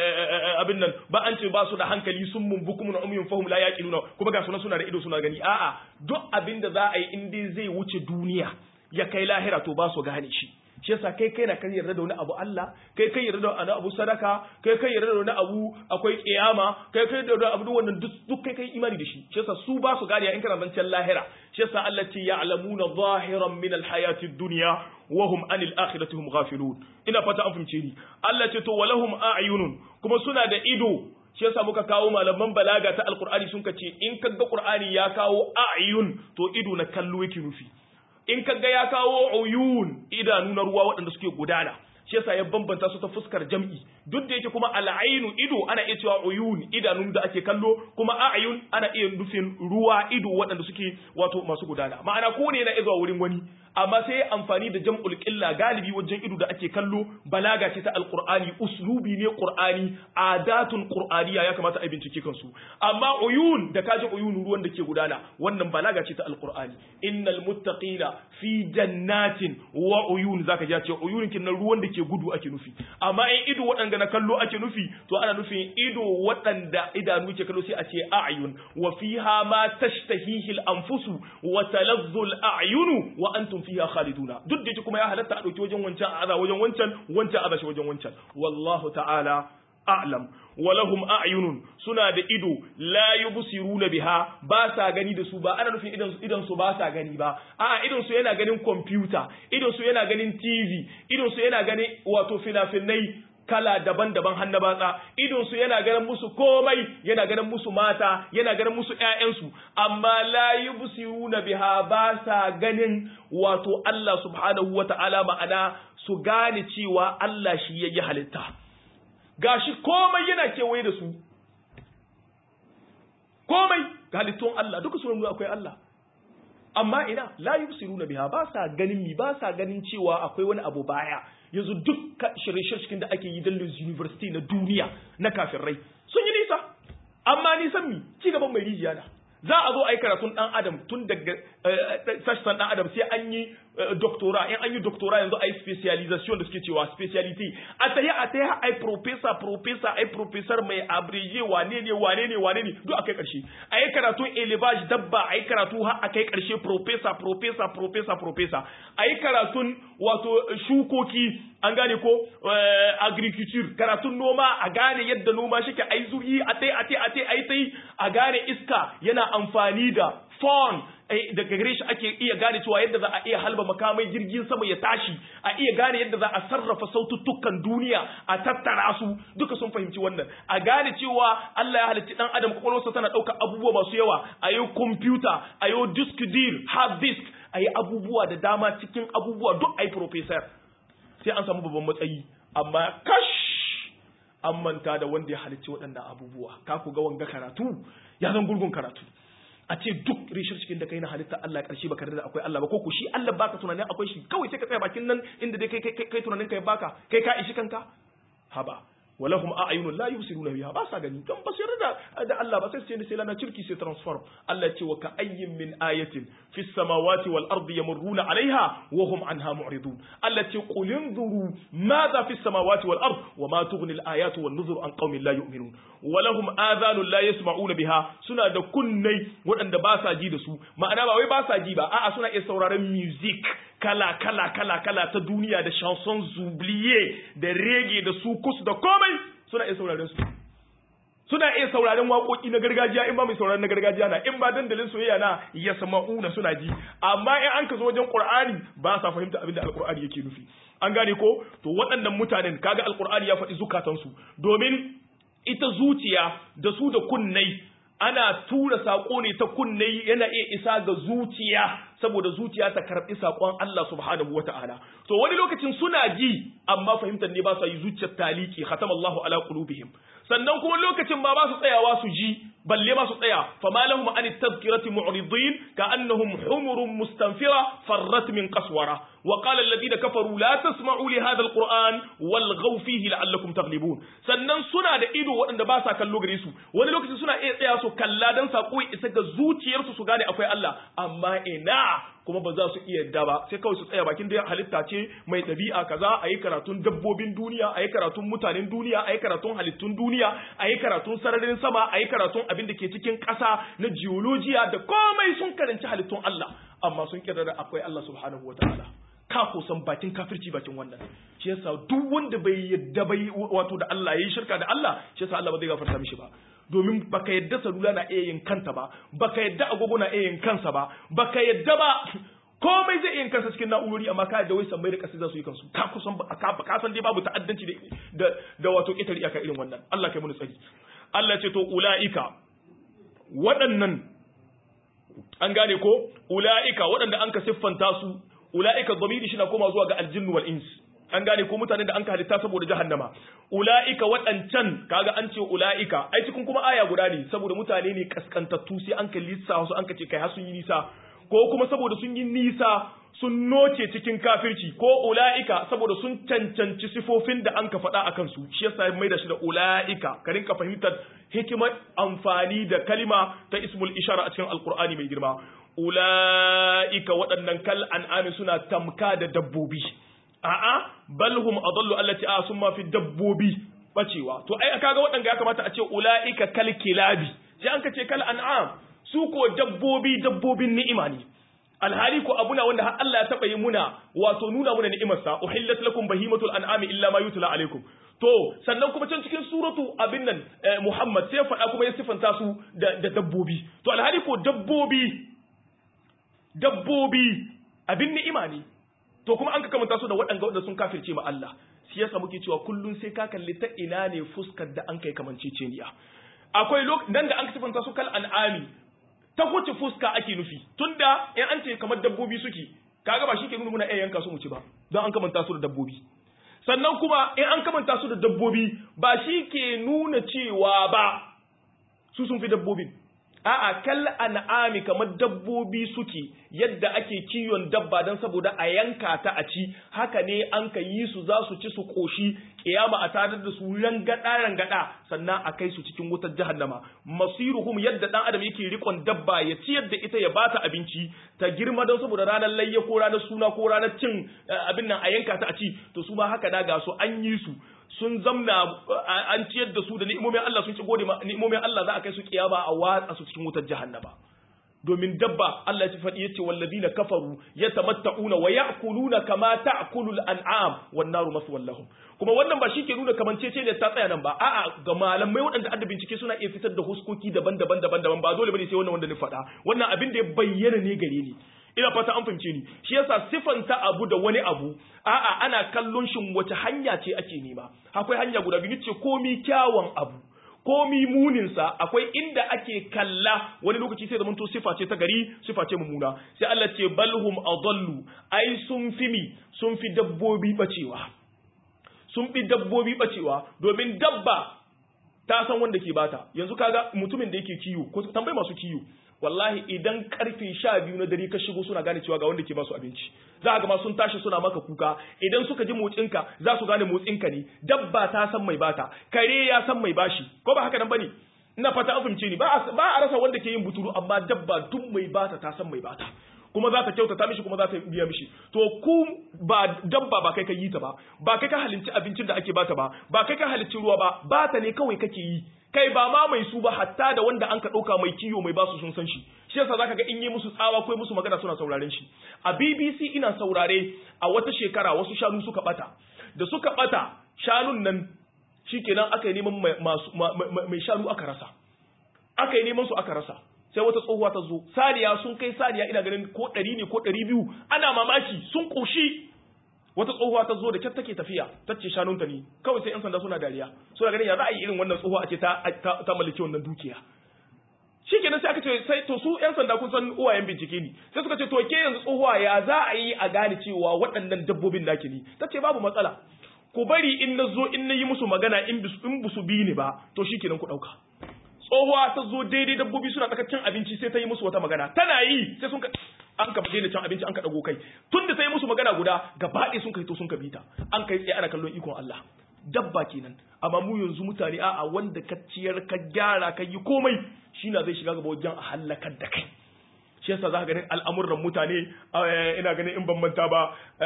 abin nan ba an ce ba su da hankali sun mun bukum na umyun fahum la yaqiluna kuma ga suna suna da ido suna gani a'a duk abin da za a yi in dai zai wuce duniya ya kai lahira to ba su gane shi shi yasa kai kai na kan yarda da wani abu Allah kai kai yarda da wani abu sadaka kai kai yarda da wani abu akwai kiyama kai kai yarda da abu duk wannan duk kai kai imani da shi shi yasa su ba su gane in kana zancen lahira shi yasa Allah ce ya'lamuna zahiran min alhayati dunya wa hum anil akhirati hum ghafilun ina fata an fahimce ni Allah ce to walahum a'yunun kuma suna da ido shi yasa muka kawo malaman balaga ta alqur'ani sun ce in kaga qur'ani ya kawo a'yun to ido na kallo yake nufi in kaga ya kawo uyun idanu na ruwa waɗanda suke gudana shi yasa ya bambanta su ta fuskar jam'i duk da yake kuma al'ainu ido ana iya cewa uyun idanun da ake kallo kuma a'yun ana iya nufin ruwa ido waɗanda suke wato masu gudana ma'ana ko ne na izuwa wurin wani amma sai ya amfani da jam'ul qilla galibi wajen ido da ake kallo balaga ce ta alqur'ani uslubi ne qur'ani adatun qur'aniya ya kamata a bincike kansu amma uyun da kaji uyun ruwan da ke gudana wannan balaga ce ta alqur'ani innal muttaqina fi jannatin wa uyun zaka ji ce uyun kin ruwan da ke gudu ake nufi amma in ido waɗanda na kallo ake nufi to ana nufin ido waɗanda idanu ke kallo sai a ce a'yun wa fiha ma tashtahihi al-anfusu wa talazzu al-a'yunu wa antum fiha khaliduna duk da kuma ya halatta a dauki wajen wancan aza wajen wancan wancan aza shi wajen wancan wallahu ta'ala a'lam walahum a'yunun suna da ido la yubsiruna biha ba sa gani da su ba ana nufin idan idan su ba sa gani ba a'a idan su yana ganin computer idan su yana ganin TV idan su yana ganin wato fina-finai kala daban-daban hannu batsa idon su yana ganin musu komai yana ganin musu mata yana ganin musu ƴaƴansu amma la yubsiruna biha ba sa ganin wato Allah subhanahu wata'ala ma'ana su gane cewa Allah shi yayi halitta gashi komai yana kewaye da su komai ga halittun Allah duka su akwai Allah amma ina la yubsiruna biha ba sa ganin mi ba sa ganin cewa akwai wani abu baya yanzu duk shirye-shiryen da ake yi dalilin university na duniya na kafirai sun yi nisa amma nisan mi ci gaban mai rijiya na za a zo a yi karatun dan adam tun daga sassan dan adam sai an yi doctora in an yi doctora yanzu a yi specialization da suke cewa speciality a tayi a tayi a yi professor professor a yi professor mai abrege wane ne wane ne wane ne duk a kai karshe a yi karatun elevage dabba a yi karatu har a kai karshe professor professor professor professor a yi karatun wato shukoki an gane ko agriculture karatun noma a gane yadda noma shike a yi zuri a tai a tai a tai a yi tai a gane iska yana amfani da phone daga gare shi ake iya gane cewa yadda za a iya halba makamai jirgin sama ya tashi a iya gane yadda za a sarrafa saututtukan duniya a tattara su duka sun fahimci wannan a gane cewa Allah ya halicci dan adam kwakwalwarsa tana ɗaukar abubuwa masu yawa a yi computer a yi disk dir hard disk a yi abubuwa da dama cikin abubuwa duk a yi professor sai an samu babban matsayi amma kash an manta da wanda ya halicci waɗannan abubuwa ka ku ga wanga karatu ya zan gurgun karatu a ce duk rishar cikin da kai na halitta Allah karshe baka da akwai Allah ba ko ku shi Allah baka tunanin akwai shi kawai sai ka tsaya bakin nan inda dai kai kai kai tunanin kai baka kai ka ishi kanka haba walahum a'yunun la yubsiruna biha ba sa gani don ba su yarda da Allah ba sai su ce sai lana cirki sai transform Allah ya ce wa ka ayyin min ayatin fis samawati wal ardi yamurruna alaiha wa hum anha mu'ridun Allah ya ce qul inzuru madha fis samawati wal ard wa ma tughni al ayatu wan nuzur an qaumin la yu'minun walahum adhanun la yasma'una biha suna da kunnai waɗanda ba sa ji da su ma'ana ba wai ba sa ji ba a'a suna iya sauraron music kala kala kala kala ta duniya da chanson oublié da reggae da sukus da komai suna iya sauraron su suna iya sauraron waƙoƙi na gargajiya in ba mai sauraron na gargajiya na in ba dandalin soyayya na ya sama'una suna ji amma in an ka zo wajen qur'ani ba sa fahimta abin da alqur'ani yake nufi an gane ko to waɗannan mutanen kaga alqur'ani ya faɗi zukatansu domin ita zuciya da su da kunnai ana tura saƙo ne ta kunnai yana iya isa ga zuciya saboda zuciya ta karɓi saƙon Allah subhanahu wa ta'ala to wani lokacin suna ji amma fahimtar ne ba su yi zuciyar taliki khatamallahu ala qulubihim sannan kuma lokacin ba ba su tsayawa su ji balle ma su tsaya fama lahum an tadhkirati mu'ridin ka annahum humurun mustanfira farrat min qaswara wa qala alladhina kafaru la tasma'u li hadha alquran walghaw fihi la'allakum taghlibun sannan suna da ido waɗanda ba sa kallo gare su wani lokacin suna iya tsaya su kalla dan sako isa ga zuciyarsu su gane akwai Allah amma ina kuma ba za su iya yadda ba sai kawai su tsaya bakin da halitta ce mai ɗabi'a kaza a yi karatun dabbobin duniya a yi karatun mutanen duniya a yi karatun halittun duniya a yi karatun sararin sama a yi karatun abin da ke cikin ƙasa na geologiya da komai sun karanci halittun Allah amma sun kira da akwai Allah subhanahu wa ta'ala ka kusan bakin kafirci bakin wannan shi yasa duk wanda bai yadda bai wato da Allah yayi shirka da Allah shi yasa Allah ba zai gafarta mishi ba domin baka yadda salula na iya yin kanta ba baka yadda agogo na iya yin kansa ba baka yadda ba komai zai yin kansa cikin na'urori amma ka yadda wai sammai da kasi za su yi kansu ka kusan ka ka san dai babu ta'addanci da da wato kitar iyaka irin wannan Allah kai mun tsari Allah ce to ulaika waɗannan an gane ko ulaika waɗanda an ka siffanta su ulaika dhamiri shi na koma zuwa ga aljinnu wal ins an gane ko mutanen da an ka halitta saboda jahannama ula'ika waɗancan kaga an ce ula'ika ai cikin kuma aya guda ne saboda mutane ne kaskantattu sai an kalli sa su an ka ce kai har sun yi nisa ko kuma saboda sun yi nisa sun noce cikin kafirci ko ula'ika saboda sun cancanci sifofin da an ka faɗa a kansu shi yasa mai da shi da ula'ika ka rinka fahimtar hikimar amfani da kalima ta ismul ishara a cikin alkur'ani mai girma ula'ika waɗannan kal an'ami suna tamka da dabbobi a'a bal hum adallu allati a sun ma fi dabbobi bacewa to ai kaga waɗanda ya kamata a ce ulaika kal kilabi sai an ka ce kal an'am su ko dabbobi dabbobin ni'ima ne alhali ko abuna wanda har Allah ya taba yi muna wato nuna muna ni'imar sa uhillat lakum bahimatul an'ami illa ma yutla alaikum to sannan kuma can cikin suratu abin nan Muhammad sai ya faɗa kuma ya sifanta su da dabbobi to alhali ko dabbobi dabbobi abin ni'ima ne to kuma an ka kamanta su da waɗanda waɗanda sun kafirce ma Allah shi yasa muke cewa kullun sai ka kalli ta ina ne fuskar da an kai kamanceceniya akwai nan da an ka sifanta su kal an'ami ta huce fuska ake nufi tunda in an ce kamar dabbobi suke kaga ba shi ke nuna muna iya yanka su mu ci ba don an kamanta su da dabbobi sannan kuma in an kamanta su da dabbobi ba shi ke nuna cewa ba su sun fi dabbobin a'a kal an'ami kamar dabbobi suke yadda ake kiwon dabba don saboda a yanka ta a ci haka ne an ka yi su za su ci su koshi kiyama a tare da su rangada rangada sannan a kai su cikin wutar jahannama masiruhum yadda dan adam yake rikon dabba ya ci yadda ita ya bata abinci ta girma don saboda ranar layya ko ranar suna ko ranar cin abin nan a yanka ta a ci to su ma haka da ga su an yi su sun zamna an ciyar da su da ni'imomin Allah sun ci gode ni'imomin Allah za a kai su kiyama a watsa su cikin wutar jahannama domin dabba Allah ya faɗi yace walladina kafaru yatamatta'una wa ya'kuluna kama ta'kulul an'am wan naru maswal lahum kuma wannan ba shi ke nuna kamancece ne ta tsaya nan ba a'a ga malamai waɗanda adda bincike suna iya fitar da huskoki daban-daban daban-daban ba dole bane sai wannan wanda ni faɗa wannan abin da ya bayyana ne gare ni ina fata an fahimce ni shi yasa sifanta abu da wani abu a'a ana kallon shin wace hanya ce ake nema akwai hanya guda biyu ce komi kyawun abu komi muninsa akwai inda ake kalla wani lokaci sai zamanto sifa ce ta gari sifa ce mummuna sai Allah ce balhum adallu ai sun fi mi sun fi dabbobi bacewa sun fi dabbobi bacewa domin dabba ta san wanda ke bata yanzu kaga mutumin da yake kiyo ko tambayi masu kiyo wallahi idan karfe sha biyu na dare ka shigo suna gane cewa ga wanda ke basu abinci za ga ma sun tashi suna maka kuka idan suka ji motsinka za su gane motsinka ne dabba ta san mai bata kare ya san mai bashi ko ba haka nan bane ina fata an fahimce ni ba a rasa wanda ke yin buturu amma dabba duk mai bata ta san mai bata kuma za ta kyautata mishi kuma za ta biya mishi to ku ba dabba ba kai ka yi ta ba ba kai ka halicci abincin da ake bata ba ba kai ka halicci ruwa ba bata ne kawai kake yi kai ba ma mai su ba hatta da wanda an ka ɗauka mai kiyo mai basu sun san shi shi yasa zaka ga in yi musu tsawa ko musu magana suna sauraren shi a BBC ina saurare a wata shekara wasu shanu suka bata da suka bata shanun nan shikenan aka yi neman mai shanu aka rasa aka yi neman su aka rasa sai wata tsohuwa ta zo saniya sun kai saniya ina ganin ko ɗari ne ko ɗari biyu ana mamaki sun ƙoshi wata tsohuwa ta zo da kyar take tafiya ta ce shanunta ne kawai sai yan sanda suna dariya suna ganin ya za a yi irin wannan tsohuwa a ce ta ta mallaki wannan dukiya shi kenan sai aka ce sai to su yan sanda kun san uwayen bincike ne sai suka ce to ke yanzu tsohuwa ya za a yi a gane cewa waɗannan dabbobin naki ne ta ce babu matsala ku bari in na zo in na yi musu magana in bisu bi ni ba to shi kenan ku ɗauka tsohuwa ta zo daidai dabbobi suna tsakar cin abinci sai ta yi musu wata magana tana yi sai sun ka an ka daina cin abinci an ka dago kai tun da ta yi musu magana guda gaba ɗaya sun kai to sun ka bita an kai tsaye ana kallon ikon Allah dabba kenan amma mu yanzu mutane a'a wanda ka ciyar ka gyara ka yi komai shi na zai shiga gaba wajen a halakar da kai shi yasa za ka ganin al'amuran mutane ina ganin in ban manta ba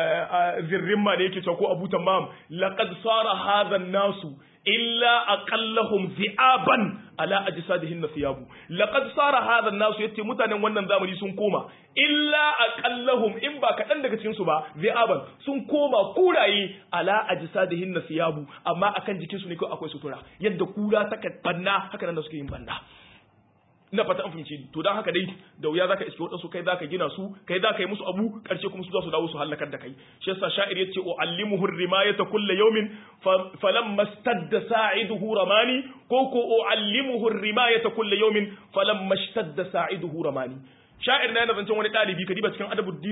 zirrin ma ne yake cewa ko abu tamam laqad sara hadha nasu illa aqallahum zi'aban ala ajsadihin nasiyabu laqad sara hadha an-nas yace mutanen wannan zamani sun koma illa aqallahum in ba kadan daga cikin su ba zi'aban sun koma kuraye ala ajsadihin nasiyabu amma akan jikin su ne ko akwai sutura yadda kura ta banna haka nan da suke yin banna ina fata an fahimce ni to dan haka dai da wuya zaka iske wadansu kai zaka gina su kai zaka yi musu abu karshe kuma su za su dawo su halakar da kai shi yasa sha'ir yace o allimuhu rimayata kulli yawmin falamma stadda sa'iduhu ramani ko ko o allimuhu rimayata kulli yawmin falamma stadda sa'iduhu ramani sha'ir na yana zancen wani ɗalibi ka diba cikin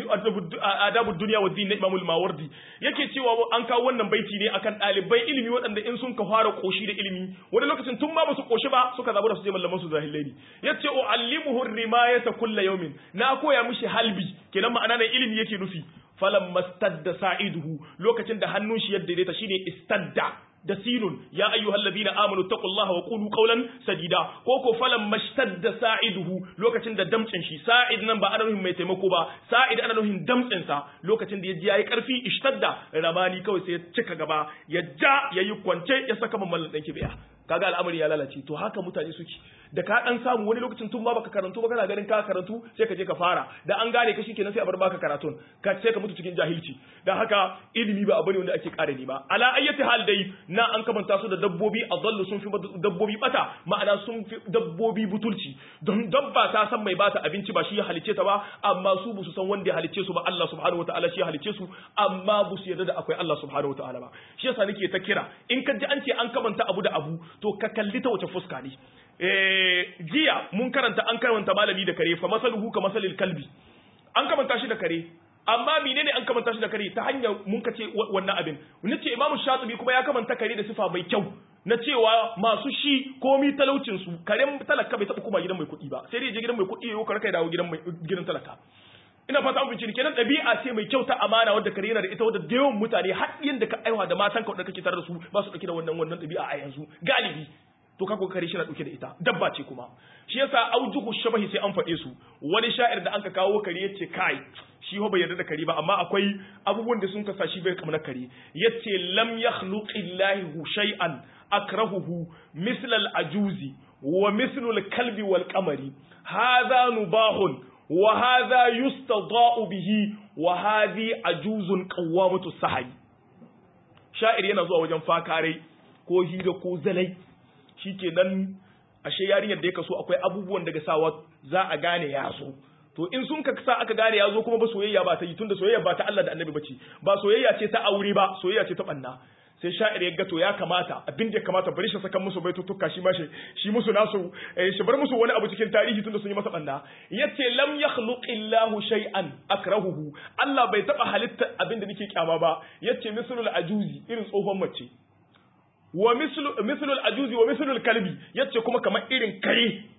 adabud duniya wa din na imamul mawardi yake cewa an kawo wannan baiti ne akan ɗalibai ilimi waɗanda in sun ka fara koshi da ilimi wani lokacin tun ma ba su koshi ba suka zabu da su je mallaman su zahillai ne yace o allimuhu rimayata kulla yawmin na koya mishi halbi kenan ma'ana nan ilimi yake nufi falam mastadda sa'iduhu lokacin da hannun shi yadda daidaita shine istadda da sinun ya ayyuhal ladina amanu taqullaha wa qulu qawlan sadida ko ko falan mashtadda sa'iduhu lokacin da damtsin shi sa'id nan ba ana nufin mai taimako ba sa'id ana nufin damtsin sa lokacin da ya ji yayi karfi ishtadda ramani kawai sai ya cika gaba ya ja yayi kwance ya saka mamman dan kibiya kaga al'amari ya lalace to haka mutane suke da ka dan samu wani lokacin tun ba baka karantu ba kana ganin ka karantu sai ka je ka fara da an gane ka shikenan sai a bar baka karatun ka sai ka mutu cikin jahilci dan haka ilimi ba abu ne wanda ake kare ni ba ala ayyati hal dai na an kamanta su da dabbobi adallu sun fi dabbobi bata ma'ana sun fi dabbobi butulci don dabba ta san mai bata abinci ba shi ya halice ta ba amma su bu su san wanda ya halice su ba Allah subhanahu wataala shi ya halice su amma bu su yarda da akwai Allah subhanahu wataala ba shi yasa nake ta kira in ka ji an ce an kamanta abu da abu to ka kalli ta wace fuska ne jiya mun karanta an karanta malami da kare fa masaluhu ka masalil kalbi an kamanta shi da kare amma menene an kamanta shi da kare ta hanyar mun ka ce wannan abin nace imamu shatibi kuma ya kamanta kare da sifa mai kyau na cewa masu shi komi talaucin su karen talaka bai taɓa kuma gidan mai kuɗi ba sai dai je gidan mai kuɗi yau karka dawo gidan mai gidan talaka ina fata an bincike kenan ɗabi'a ce mai kyau ta amana wadda kare yana da ita wadda da yawan mutane har da ka aiwa da matan ka wadda kake tare da su ba su ɗauke da wannan wannan ɗabi'a a yanzu galibi to kako kare shi na ɗauke da ita dabba ce kuma shi yasa aujuhu shabahi sai an faɗe su wani sha'ir da anka kawo kare yace kai shi ho bai yarda da kare ba amma akwai abubuwan da sun kasa shi bai kamar kare yace lam yakhluqillahu shay'an akrahuhu misla al-ajuzi wa mislu al-kalbi wal qamari hadha nubahun wa hadha yustada'u bihi wa hadhi ajuzun qawwamatu sahi sha'ir yana zuwa wajen fakare ko hira ko zalai shikenan ashe yarinyar da ya kaso akwai abubuwan daga sawa za a gane ya so to in sun ka sa aka gane ya zo kuma ba soyayya ba ta yi tunda soyayya ba ta Allah da Annabi bace ba soyayya ce ta aure ba soyayya ce ta banna sai sha'ir ya ga to ya kamata abin da ya kamata bari shi saka musu baitutuka shi ma shi shi musu nasu shi bar musu wani abu cikin tarihi tunda sun yi masa banna yace lam yakhluqillahu shay'an akrahuhu Allah bai taba halitta abin da nake kyama ba yace mislul ajuzi irin tsohon mace wa mislul ajuzi wa mislul kalbi yace kuma kamar irin kare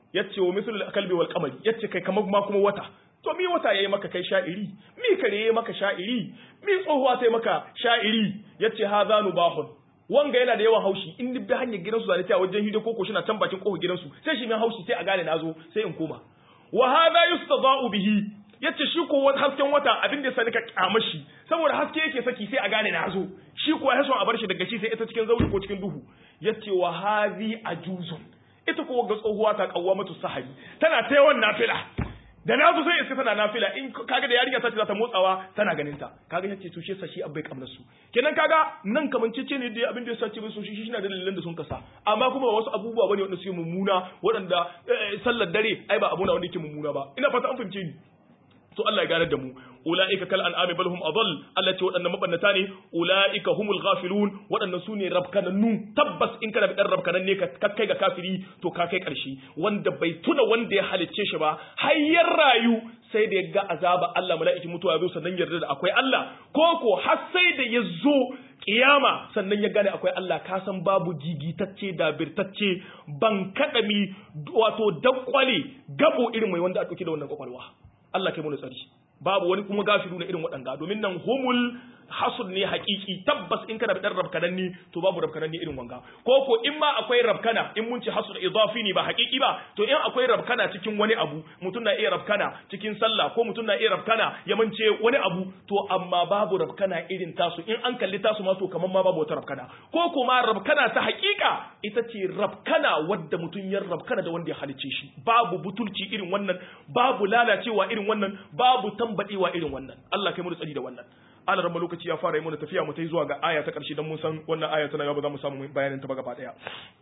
yace wa mislul kalbi wal qamari yace kai kamar ma kuma wata to mi wata yayi maka kai sha'iri mi kare yayi maka sha'iri mi tsohuwa sai maka sha'iri yace hadha nubahun wanga yana da yawan haushi in bi hanyar gidansu zane ta wajen hido koko shi na can bakin kofar gidansu sai shi min haushi sai a gane nazo sai in koma wa hadha yustada'u bihi yace shi ko hasken wata abin da sani ka kyama shi saboda haske yake saki sai a gane nazo shi ko ya son a bar shi daga shi sai ita cikin zauri ko cikin duhu yace wa hadhi ajuzun ita ko ga tsohuwa ta kawwamatu sahari tana ta yawan nafila da na zo sai iska tana nafila in kaga da yarinya ta ce za ta motsawa tana ganin ta kaga yace to shi yasa shi abai kamar su kenan kaga nan kamancece ne da abin da yasa ce so shi shi na da dalilan da sun kasa amma kuma wasu abubuwa bane wanda suke mummuna waɗanda sallar dare ai ba abuna wanda yake mummuna ba ina fata an fahimce ni to Allah ya ganar da mu ulaika kal an'ami bal hum adall Allah ce waɗannan mabannata ne ulaika humul ghafilun waɗannan sune rabkanannu tabbas in kana dan rabkanan ne ka kai ga kafiri to ka kai ƙarshe wanda bai tuna wanda ya halicce shi ba hayyar rayu sai da ya ga azaba Allah mala'iki mutuwa ya zo sannan yarda da akwai Allah ko ko har sai da ya zo kiyama sannan ya gane akwai Allah ka san babu gigitacce da birtacce ban kadami wato dakwale gabo irin mai wanda a dauke da wannan kwakwalwa Allah kai mu tsari babu wani kuma gafiru na irin waɗanga domin nan humul hasud ne hakiki tabbas in kana da dan rabkanan ni to babu rabkanan ni irin wanga ko ko in ma akwai rabkana in mun ci hasud idafi ne ba hakiki ba to in akwai rabkana cikin wani abu mutum na iya rabkana cikin sallah ko mutum na iya rabkana ya mance wani abu to amma babu rabkana irin tasu in an kalli tasu ma to kaman ma babu wata rabkana ko kuma rabkana ta hakika ita ce rabkana wadda mutum ya rabkana da wanda ya halicce shi babu butulci irin wannan babu lalacewa irin wannan babu tambadewa irin wannan Allah kai mu tsari da wannan ala ramma lokaci ya fara yi mana tafiya mu tai zuwa ga aya ta karshe dan mun san wannan aya tana ba za mu samu bayanin ta ba gaba daya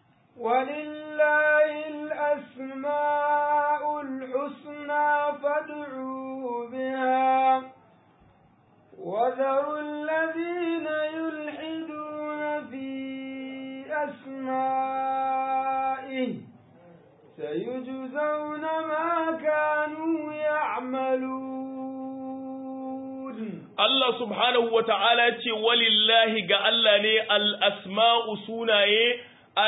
ولله الأسماء الحسنى فادعوه بها وذروا الذين يلحدون في أسمائه سيجزون ما كانوا يعملون Allah subhanahu wa ta'ala ce walillahi ga Allah ne al'asma'u sunaye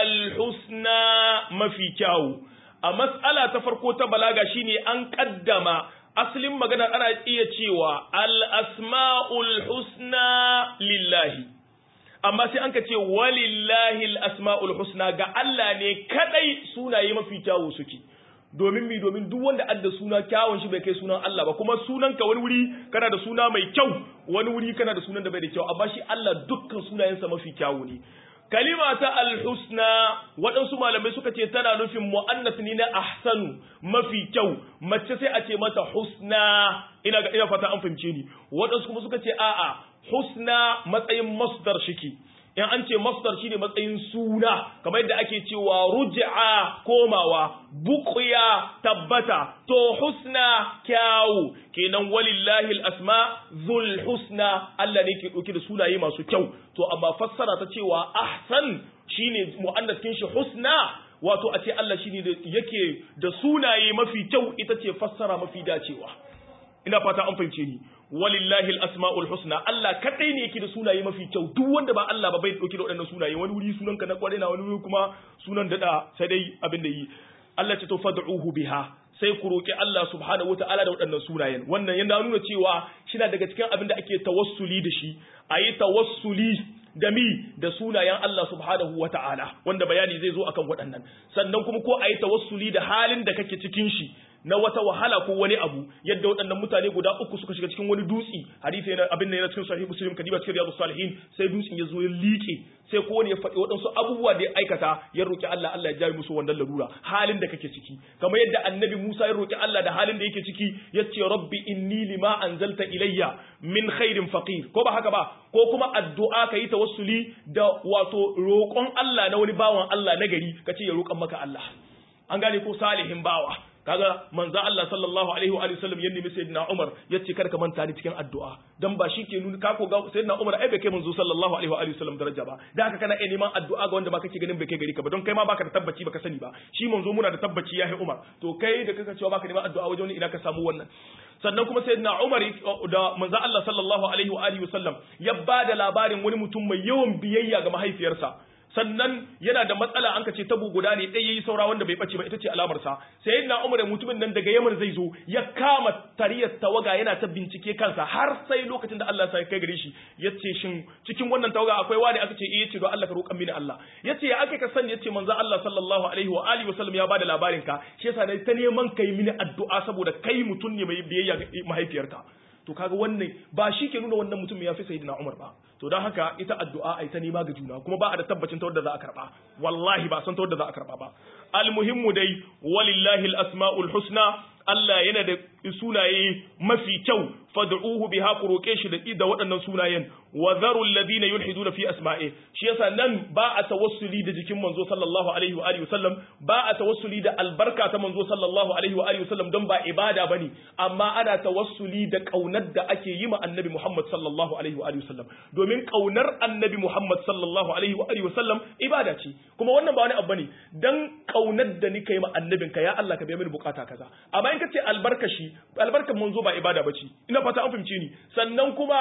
al-husna mafi kyawu. A matsala ta farko ta balaga shine an ƙaddama asalin magana ana iya cewa al-asma'ul husna lillahi. Amma sai an ka ce walillahi al-asma'ul husna ga Allah ne kadai sunaye mafi kyawu suke. domin mi domin duk wanda adda suna kyawun shi bai kai sunan Allah ba kuma sunan ka wani wuri kana da suna mai kyau wani wuri kana da sunan da bai da kyau amma shi Allah dukkan sunayensa mafi kyawu ne kalima ta alhusna waɗansu malamai suka ce tana nufin mu'annas ne na ahsanu mafi kyau mace sai a ce mata husna ina ga ina fata an fahimce ni waɗansu kuma suka ce a'a husna matsayin masdar shike in an ce masdar shine matsayin suna kamar yadda ake cewa ruj'a komawa buqya tabbata to husna kyawu kenan walillahi al-asma dhul husna Allah ne ke dauke da sunaye masu kyau to amma fassara ta cewa ahsan shine muannas kin shi husna wato a ce Allah shine da yake da sunaye mafi kyau ita ce fassara mafi dacewa ina fata an fahimce ni walillahi al-asma'ul husna Allah kadai ne yake da sunaye mafi kyau duk wanda ba Allah ba bai dauke da waɗannan sunaye wani wuri sunanka na kware na wani wuri kuma sunan dada sai dai abin da yi Allah ce to fad'uhu biha sai ku roki Allah subhanahu wataala da waɗannan sunayen wannan yana nuna cewa shi daga cikin abin da ake tawassuli da shi ayi tawassuli da mi da sunayen Allah subhanahu wa ta'ala wanda bayani zai zo akan waɗannan sannan kuma ko a yi tawassuli da halin da kake cikin shi na wata wahala ko wani abu yadda waɗannan mutane guda uku suka shiga cikin wani dutse hadisi yana abin da yana cikin sahih muslim kadiba cikin riyadus salihin sai dutsen ya zo ya liƙe sai ko wani ya faɗi waɗansu abubuwa da ya aikata ya roki Allah Allah ya jaye musu wannan larura halin da kake ciki kamar yadda annabi Musa ya roki Allah da halin da yake ciki yace rabbi inni lima anzalta ilayya min khairin faqir ko ba haka ba ko kuma addu'a kayi tawassuli da wato roƙon Allah na wani bawan Allah na gari kace ya roƙan maka Allah an gane ko salihin bawa kaga manzo Allah sallallahu alaihi wa alihi wasallam ya nemi sayyidina Umar yace kar ka manta ni cikin addu'a dan ba shi ke nuna ka ko ga sayyidina Umar ai bai kai manzo sallallahu alaihi wa alihi wasallam daraja ba da haka kana iya neman addu'a ga wanda ba kake ganin bai kai gari ka ba don kai ma baka da tabbaci baka sani ba shi manzo muna da tabbaci yahi Umar to kai da kaka cewa baka neman addu'a wajen ina ka samu wannan sannan kuma sayyidina Umar da manzo Allah sallallahu alaihi wa alihi wasallam ya bada labarin wani mutum mai yawan biyayya ga mahaifiyarsa sannan yana da matsala an ka ce tabo guda ne ɗaya yayi saura wanda bai bace ba ita ce alamar sa sayyidina Umar mutumin nan daga Yaman zai zo ya kama tariyar tawaga yana ta bincike kansa har sai lokacin da Allah ya kai gare shi yace shin cikin wannan tawaga akwai wani aka ce eh yace don Allah ka roƙan mini Allah yace ya aka ka sani yace manzo Allah sallallahu alaihi wa alihi wasallam ya bada labarin ka shi yasa nayi ta neman kai mini addu'a saboda kai mutum ne mai biyayya ga mahaifiyarka to kaga wannan ba shi ke nuna wannan mutum ya fi sayyidina Umar ba to don haka ita addu'a ai ta nema ga juna kuma ba a da tabbacin ta wadda za a karba wallahi ba san ta wadda za a karba ba almuhimmu dai walillahi al-asma'ul husna Allah yana da sunaye mafi kyau fad'uhu biha ku roke shi da da waɗannan sunayen wa dharu alladhina yulhiduna fi asma'i shi yasa nan ba a tawassuli da jikin manzo sallallahu alaihi wa alihi wasallam ba a tawassuli da albarka ta manzo sallallahu alaihi wa alihi wasallam don ba ibada bane amma ana tawassuli da kaunar da ake yi ma annabi Muhammad sallallahu alaihi wa alihi wasallam domin kaunar annabi Muhammad sallallahu alaihi wa alihi wasallam ibada ce kuma wannan ba wani abu bane dan kaunar da nika yi ma annabinka ya Allah ka biya mini bukata kaza amma in ka ce albarkashi albarkan manzo ba ibada bace ina fata an fahimce ni sannan kuma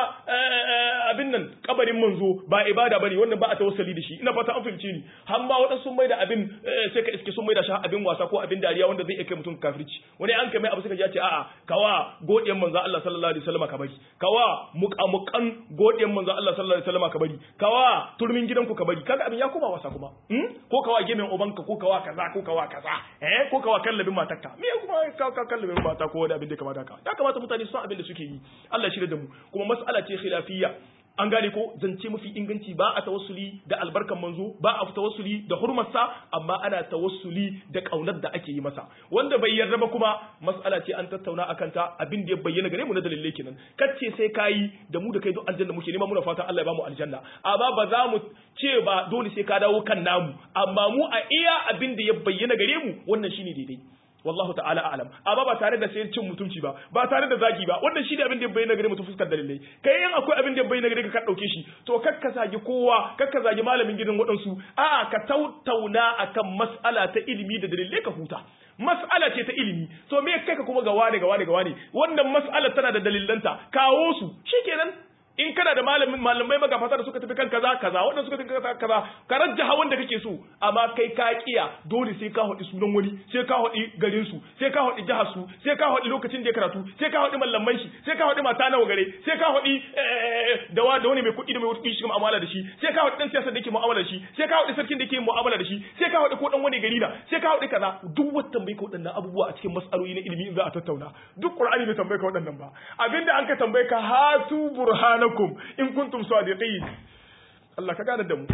abin nan kabarin manzo ba ibada bane wannan ba a tawassali da shi ina fata an fahimce ni har ma wadansu sun mai da abin sai ka iske sun mai da shi abin wasa ko abin dariya wanda zai kai mutum kafirci wani an kai mai abu suka ji ce a'a kawa godiyan manzo Allah sallallahu alaihi wasallam ka bari kawa muqamuqan godiyan manzo Allah sallallahu alaihi wasallam ka bari kawa turmin gidanku ka bari kaga abin ya koma wasa kuma ko kawa gemen ubanka ko kawa kaza ko kawa kaza eh ko kawa kallabin matarka me kuma ka kallabin mata ko wani abin da kamata ka ya kamata mutane su san abin da suke yi Allah shirya da mu kuma mas'ala ce khilafiyya an gane ko zance mafi inganci ba a tawassuli da albarkan manzo ba a tawassuli da hurmarsa amma ana tawassuli da kaunar da ake yi masa wanda bai yarda ba kuma mas'ala ce an tattauna akan ta abin da ya bayyana gare mu na dalilai kenan kace sai kayi da mu da kai duk aljanna muke nema muna fata Allah ya bamu aljanna amma ba za mu ce ba dole sai ka dawo kan namu amma mu a iya abin da ya bayyana gare mu wannan shine daidai wallahu ta'ala a'lam amma ba tare da sayar cin mutunci ba ba tare da zagi ba wannan shi ne abin da bai nagare mutum fuskar dalilai kai in akwai abin da bai nagare ka dauke shi to kakka zagi kowa kakka zagi malamin gidan waɗansu a'a ka tautauna akan mas'ala ta ilimi da dalilai ka huta mas'ala ce ta ilimi to me kai ka kuma ga wane ga wane ga wane wannan mas'alar tana da dalilanta kawo su shikenan in kana da malamin malamai magafata da suka tafi kan kaza kaza wanda suka tafi kan kaza ka rajjaha wanda kake so amma kai ka kiya dole sai ka hodi sunan wani sai ka hodi garin su sai ka hodi jihar su sai ka hodi lokacin da ya karatu sai ka hodi mallaman shi sai ka hodi mata nawa gare sai ka hodi da wa da wani mai kuɗi da mai kuɗi shi mu'amala da shi sai ka hodi dan siyasa da yake mu'amala da shi sai ka hodi sarkin da yake mu'amala da shi sai ka hodi ko dan wani gari da sai ka hodi kaza duk wata tambaye ka waɗannan abubuwa a cikin mas'aloli na ilimi in za a tattauna duk qur'ani bai tambaye ka waɗannan ba abinda an ka tambaye ka hatu burhana لكم إن كنتم صادقين الله كقال الدم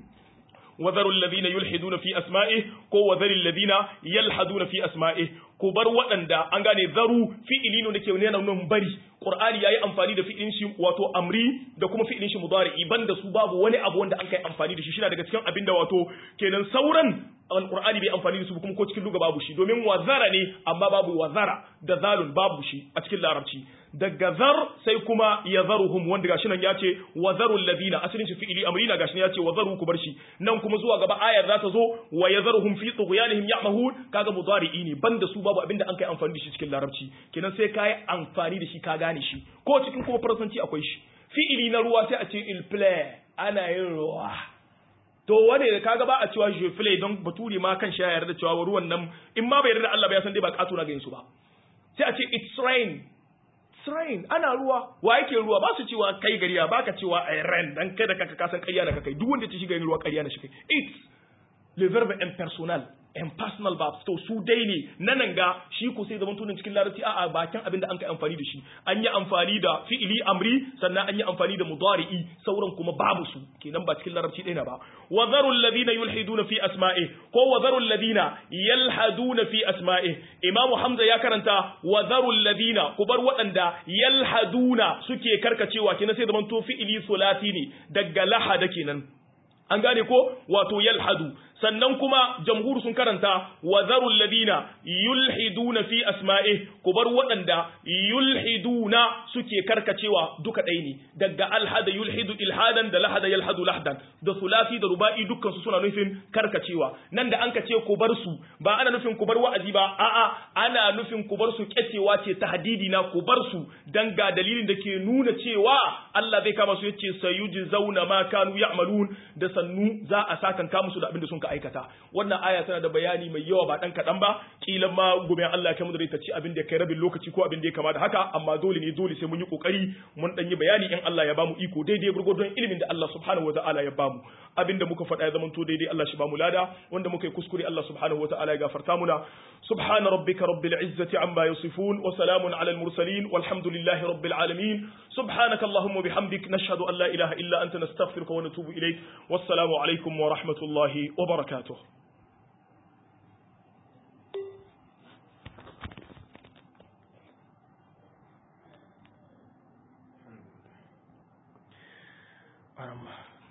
وذروا الذين يلحدون في أسمائه كو وذر الذين يلحدون في أسمائه ku bar waɗanda an gane zaru fi'ili ne ke nuna nan bari qur'ani yayi amfani da fi'ilin shi wato amri da kuma fi'ilin shi mudari'i banda su babu wani abu wanda an kai amfani da shi shine daga cikin abin da wato kenan sauran alqur'ani bai amfani da su kuma ko cikin luga babu shi domin wazara ne amma babu wazara da zalun babu shi a cikin larabci daga zar sai kuma yazaruhum wanda gashi nan ya ce wazaru alladhina asalin shi fi'ili amri na gashi nan ya ce wazaru ku bar shi nan kuma zuwa gaba ayar za ta zo wa yazaruhum fi tughyanihim ya'mahun kaga mudari'i ne banda su babu abinda an kai amfani da shi cikin larabci kenan sai kai amfani da shi ka gane shi ko cikin kuma faransanci akwai shi fi'ili na ruwa sai a ce il play ana yin ruwa to wane da kaga ba a cewa je play don bature ma kan shi ya yarda cewa ruwan nan in ma bai yarda Allah ba ya san dai ba kato na ga su ba sai a ce it's rain it's rain ana ruwa wa yake ruwa ba su cewa kai gariya ba ka cewa ai rain dan kai da kanka kasan ƙarya da kai duk wanda ta shiga yin ruwa ƙarya na shi kai it's le verbe impersonal impersonal verbs to su dai ne na nan ga shi ko sai zaman tunin cikin larabci a'a bakin abin da an kai amfani da shi an yi amfani da fi'ili amri sannan an yi amfani da mudari'i sauran kuma babu su kenan ba cikin larabci ɗaya ba wa zarul ladina yulhiduna fi asma'i ko wa zarul ladina yalhaduna fi asma'i imam hamza ya karanta wa zarul ladina ku bar waɗanda yalhaduna suke karkacewa kenan sai zaman to fi'ili sulati ne daga lahada kenan an gane ko wato yalhadu sannan kuma jamhur sun karanta wa zarul ladina yulhiduna fi asma'ih ku bar waɗanda yulhiduna suke karkacewa duka ɗaya ne daga alhada yulhidu ilhadan da lahada yalhadu lahdan da sulasi da ruba'i dukkan su suna nufin karkacewa nan da an ka ce ku bar su ba ana nufin ku bar wa'azi ba a'a ana nufin ku bar su kyacewa ce tahdidi na ku bar su dan ga dalilin da ke nuna cewa Allah zai kama su yace sayujzauna ma kanu ya'malun da sannu za a sakan ka musu da abin da sun ka aikata wannan aya tana da bayani mai yawa ba dan kadan ba kila ma gobe Allah ya kai mu da ta ci abin da kai rabin lokaci ko abin da ya kama da haka amma dole ne dole sai mun yi kokari mun dan yi bayani in Allah ya bamu iko daidai gurgurdon ilimin da Allah subhanahu wataala ya bamu abin da muka faɗa ya zama to daidai Allah shi bamu lada wanda muka yi kuskure Allah subhanahu wataala ya gafarta muna subhana rabbika rabbil izzati amma yasifun wa salamun ala al mursalin walhamdulillahi rabbil alamin subhanaka allahumma bihamdik nashhadu an la ilaha illa anta nastaghfiruka wa natubu ilayk wassalamu alaikum wa rahmatullahi wa barakatuh Aramba.